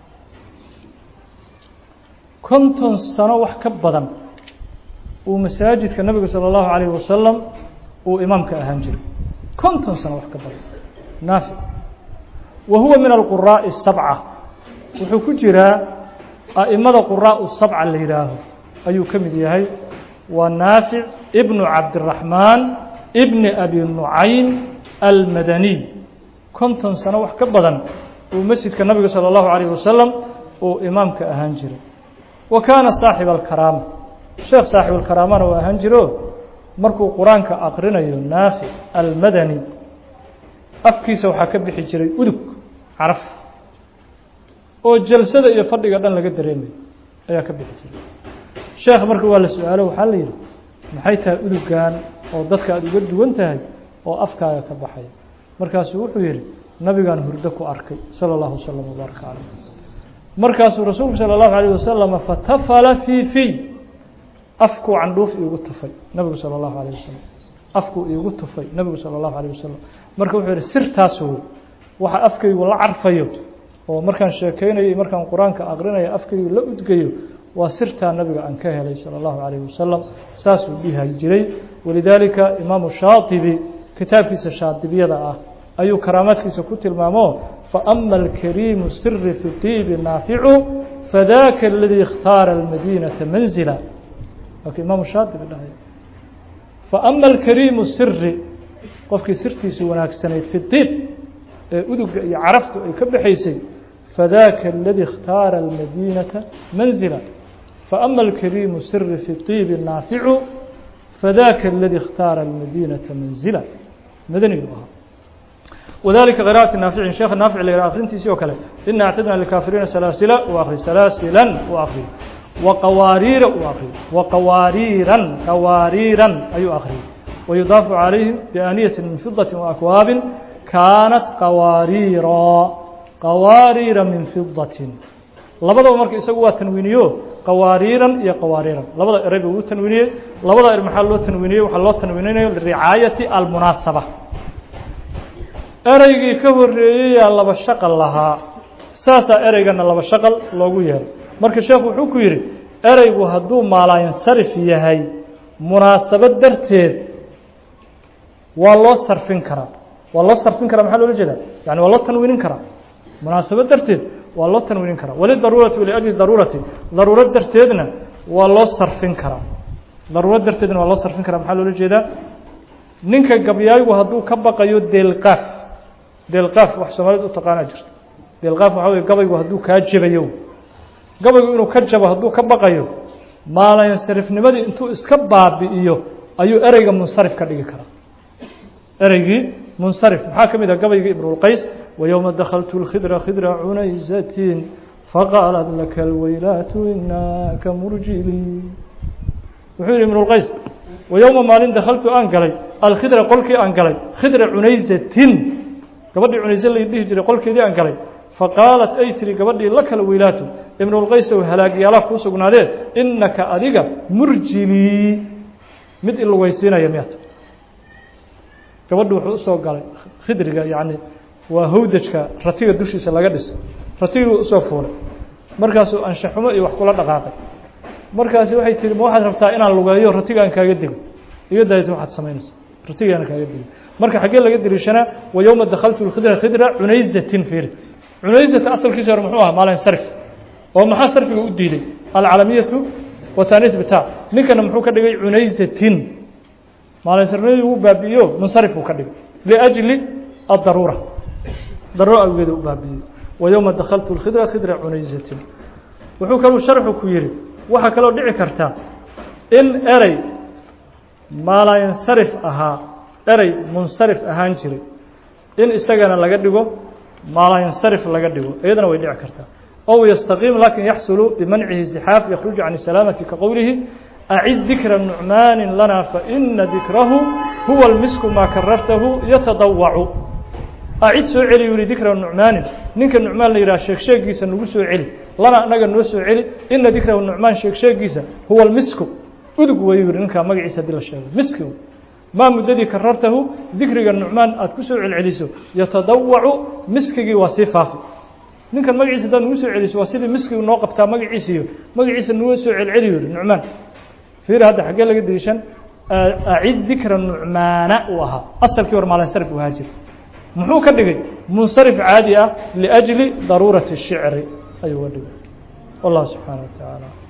كنتم سنة وحكبدا ومساجد كالنبي صلى الله عليه وسلم وإمامك أهنجر كنتم سنة وحكبدا نافع وهو من القراء السبعة وحكو جرا أئمة القراء السبعة اللي راه أيو كم ديهي ونافع ابن عبد الرحمن ibn abi nucaym almadaniy konton sano wax ka badan uu masjidka nabiga salى اllahu alayh wasalam uu imaamka ahaan jiray wa kaana saaxiba alkaraama sheekh saaxib alkaraamana uu ahaan jiro markuu qur-aanka aqrinayo naafic almadani afkiisa waxaa ka bixi jiray udug caraf oo jalsada iyo fadhiga dhan laga dareemayo ayaa ka bixi jiray sheekh marka waa la su-aalo waxaa la yidhi maxay tahay udugan oo dadka aada uga duwan tahay oo afkaaga ka baxaya markaasuu wuxuu yihi nabigaan hurdo ku arkay salى اllahu waslm wbaaraka caleyh markaasuu rasuulku salى اllahu alayh wasalam fatafala fii fiy afkuu candhuuf iigu tufay nabigu salى اllahu alayh wasalam afkuu iigu tufay nabigu salى اllahu alayh wasalam marka wuxuu yihi sirtaas wey waxa afkaygu la carfayo oo markaan sheekeynayay markaan qur-aanka aqrinayo afkaygu la udgayo waa sirtaa nabiga aan ka helay salى اllahu alayh wasalam saasuu dhihi jiray walidaalika imaamu shaatibi kitaabkiisa shaadibiyada ah ayuu karaamaadkiisa ku tilmaamo faama alkariimu siri fi tiibi naaficu fadaka aladii اkhtaara almadinata manzila waaka imaamu shaatibi dhahay faama alkariimu siri qofkii sirtiisu wanaagsanayd fi tiib ee uduga iyo caraftu ay ka baxaysay fadaka aladii اkhtaara almadinata manzila faama alkariimu siri fi tiibi naaficu فذاك الذي اختار المدينة منزلا مدني بها وذلك قراءة النافع شيخ النافع اللي أخرين تيسي وكلا إن اعتدنا للكافرين سلاسلا وآخر سلاسلا وآخر waqawaariira uu akriyey waqawaariiran qawaariiran ayuu akriyey wayudaafu calayhim biaaniyatin min fidatin waakwaabin kaanat qawaariira qawaariira min fidatin labadaba marka isagu waa tanwiiniyo qawaariiran iyo qawaariiran labada eray buu u tanwiiniyey labada er maxaa loo tanwiiniyey waxaa loo tanwiininayo liricaayati almunaasaba ereygii ka horeeyeyaa laba shaqal lahaa saasaa ereygana laba shaqal loogu yeeray marka sheekhu wuxuu ku yidhi ereygu hadduu maalaayinsarif yahay munaasabad darteed waa loo sarfin karaa waa loo sarfin karaa maxaa loola jeedaa yani waa loo tanwiinin karaa munaasabad darteed waa loo tanwiinin karaa walidaruurati waliajli daruurati daruurad darteedna waa loo sarfin karaa daruurad darteedna waa loo sarfin karaa maxaa loola jeedaa ninka gabyaayigu hadduu ka baqayo deelqaaf deelqaaf wax soomaalida u taqaanaa jirta deelqaaf waxaa wey gabaygu hadduu kaa jabayo gabaygu inuu ka jabo hadduu ka baqayo maalayansarifnimadii intuu iska baabi'iyo ayuu ereyga munsarif ka dhigi karaa ereygii munsarif maxaa ka mid ah gabaygii ibnulqays wayowma dakhaltu lkhidra khidra cunaysatin faqaalat laka alweylaatu inaka murjili wuxuu yihi ibnulqays wayowma maalin dakhaltu aan galay alkhidra qolkii aan galay khidra cunaysatin gabadhii cunayse la dhihi jiray qolkeedii aan galay faqaalat ay tiri gabadhii la kala weylaatu ibnulqaysow halaagyaalaha kuu sugnaadee inaka adiga murjilii mid ilugeysiinaya miyata gabadhu wuxuu usoo galay khidriga yacni waa hawdajka ratiga dushiisa laga dhiso ratigii usoo fuulay markaasuu anshaxumo iyo wax kula dhaqaaqay markaasi waxay tihi ma waxaad rabtaa inaan lugeeyo ratigaan kaaga dego iga daayta waxaad samaynaysa ratigaana kaaga dego marka xaggee laga dariishanaa wa yowma dakhaltu lkhidra khidra cunayzatin fiiri cunaysata asalkiisa hore muxuu ahaa maalin sarif oo maxaa sarfiga u diiday alcalamiyatu wataniis bita ninkana muxuu ka dhigay cunayzatin maalin sarnimadi uu baabi'iyo munsarif uu ka dhigay liajli addaruura daruura awgeeda u baabi'iyey wa yowma dakhaltu lkhidra khidra cunayzatin wuxuu kaluu sharxu ku yidhi waxaa kaloo dhici karta in erey maalayinsarif ahaa erey munsarif ahaan jiray in isagana laga dhigo maalayinsarif laga dhigo iyadana way dhici kartaa ow yastaqiim lakin yaxsulu bimancihi zixaaf yakhruju can salaamati ka qowlihi acid dikra nucmaani lana faina dikrahu huwa lmisku maa karartahu yatadawacu acid soo celi yuri dikra nucmaanin ninka nucmaan la yidhaha sheeg sheegiisa nagu soo celi lana anaga noo soo celi ina dikrahu nucmaan sheeg sheegiisa huwa lmisku udug wayu yihi ninkaa magaciisa hadii la sheego miski maa muddadii karartahu dikriga nucmaan aada ku soo celceliso yatadawacu miskigii waa sii faafi ninkan magaciisa haddaad nagu soo celiso waa sidii miskigu noo qabtaa magaciisiyo magaciisa nagu soo celceli yihi nucmaan fiir hadda xaggee laga dariishan acid dikra nucmaana uu ahaa asalkii hor maalinsarif u ahaa jira muxuu ka dhigay munsarif caadi ah liأjli daruurati الshicri ayuu ga dhigay wallah subxaanaه wa taعaalى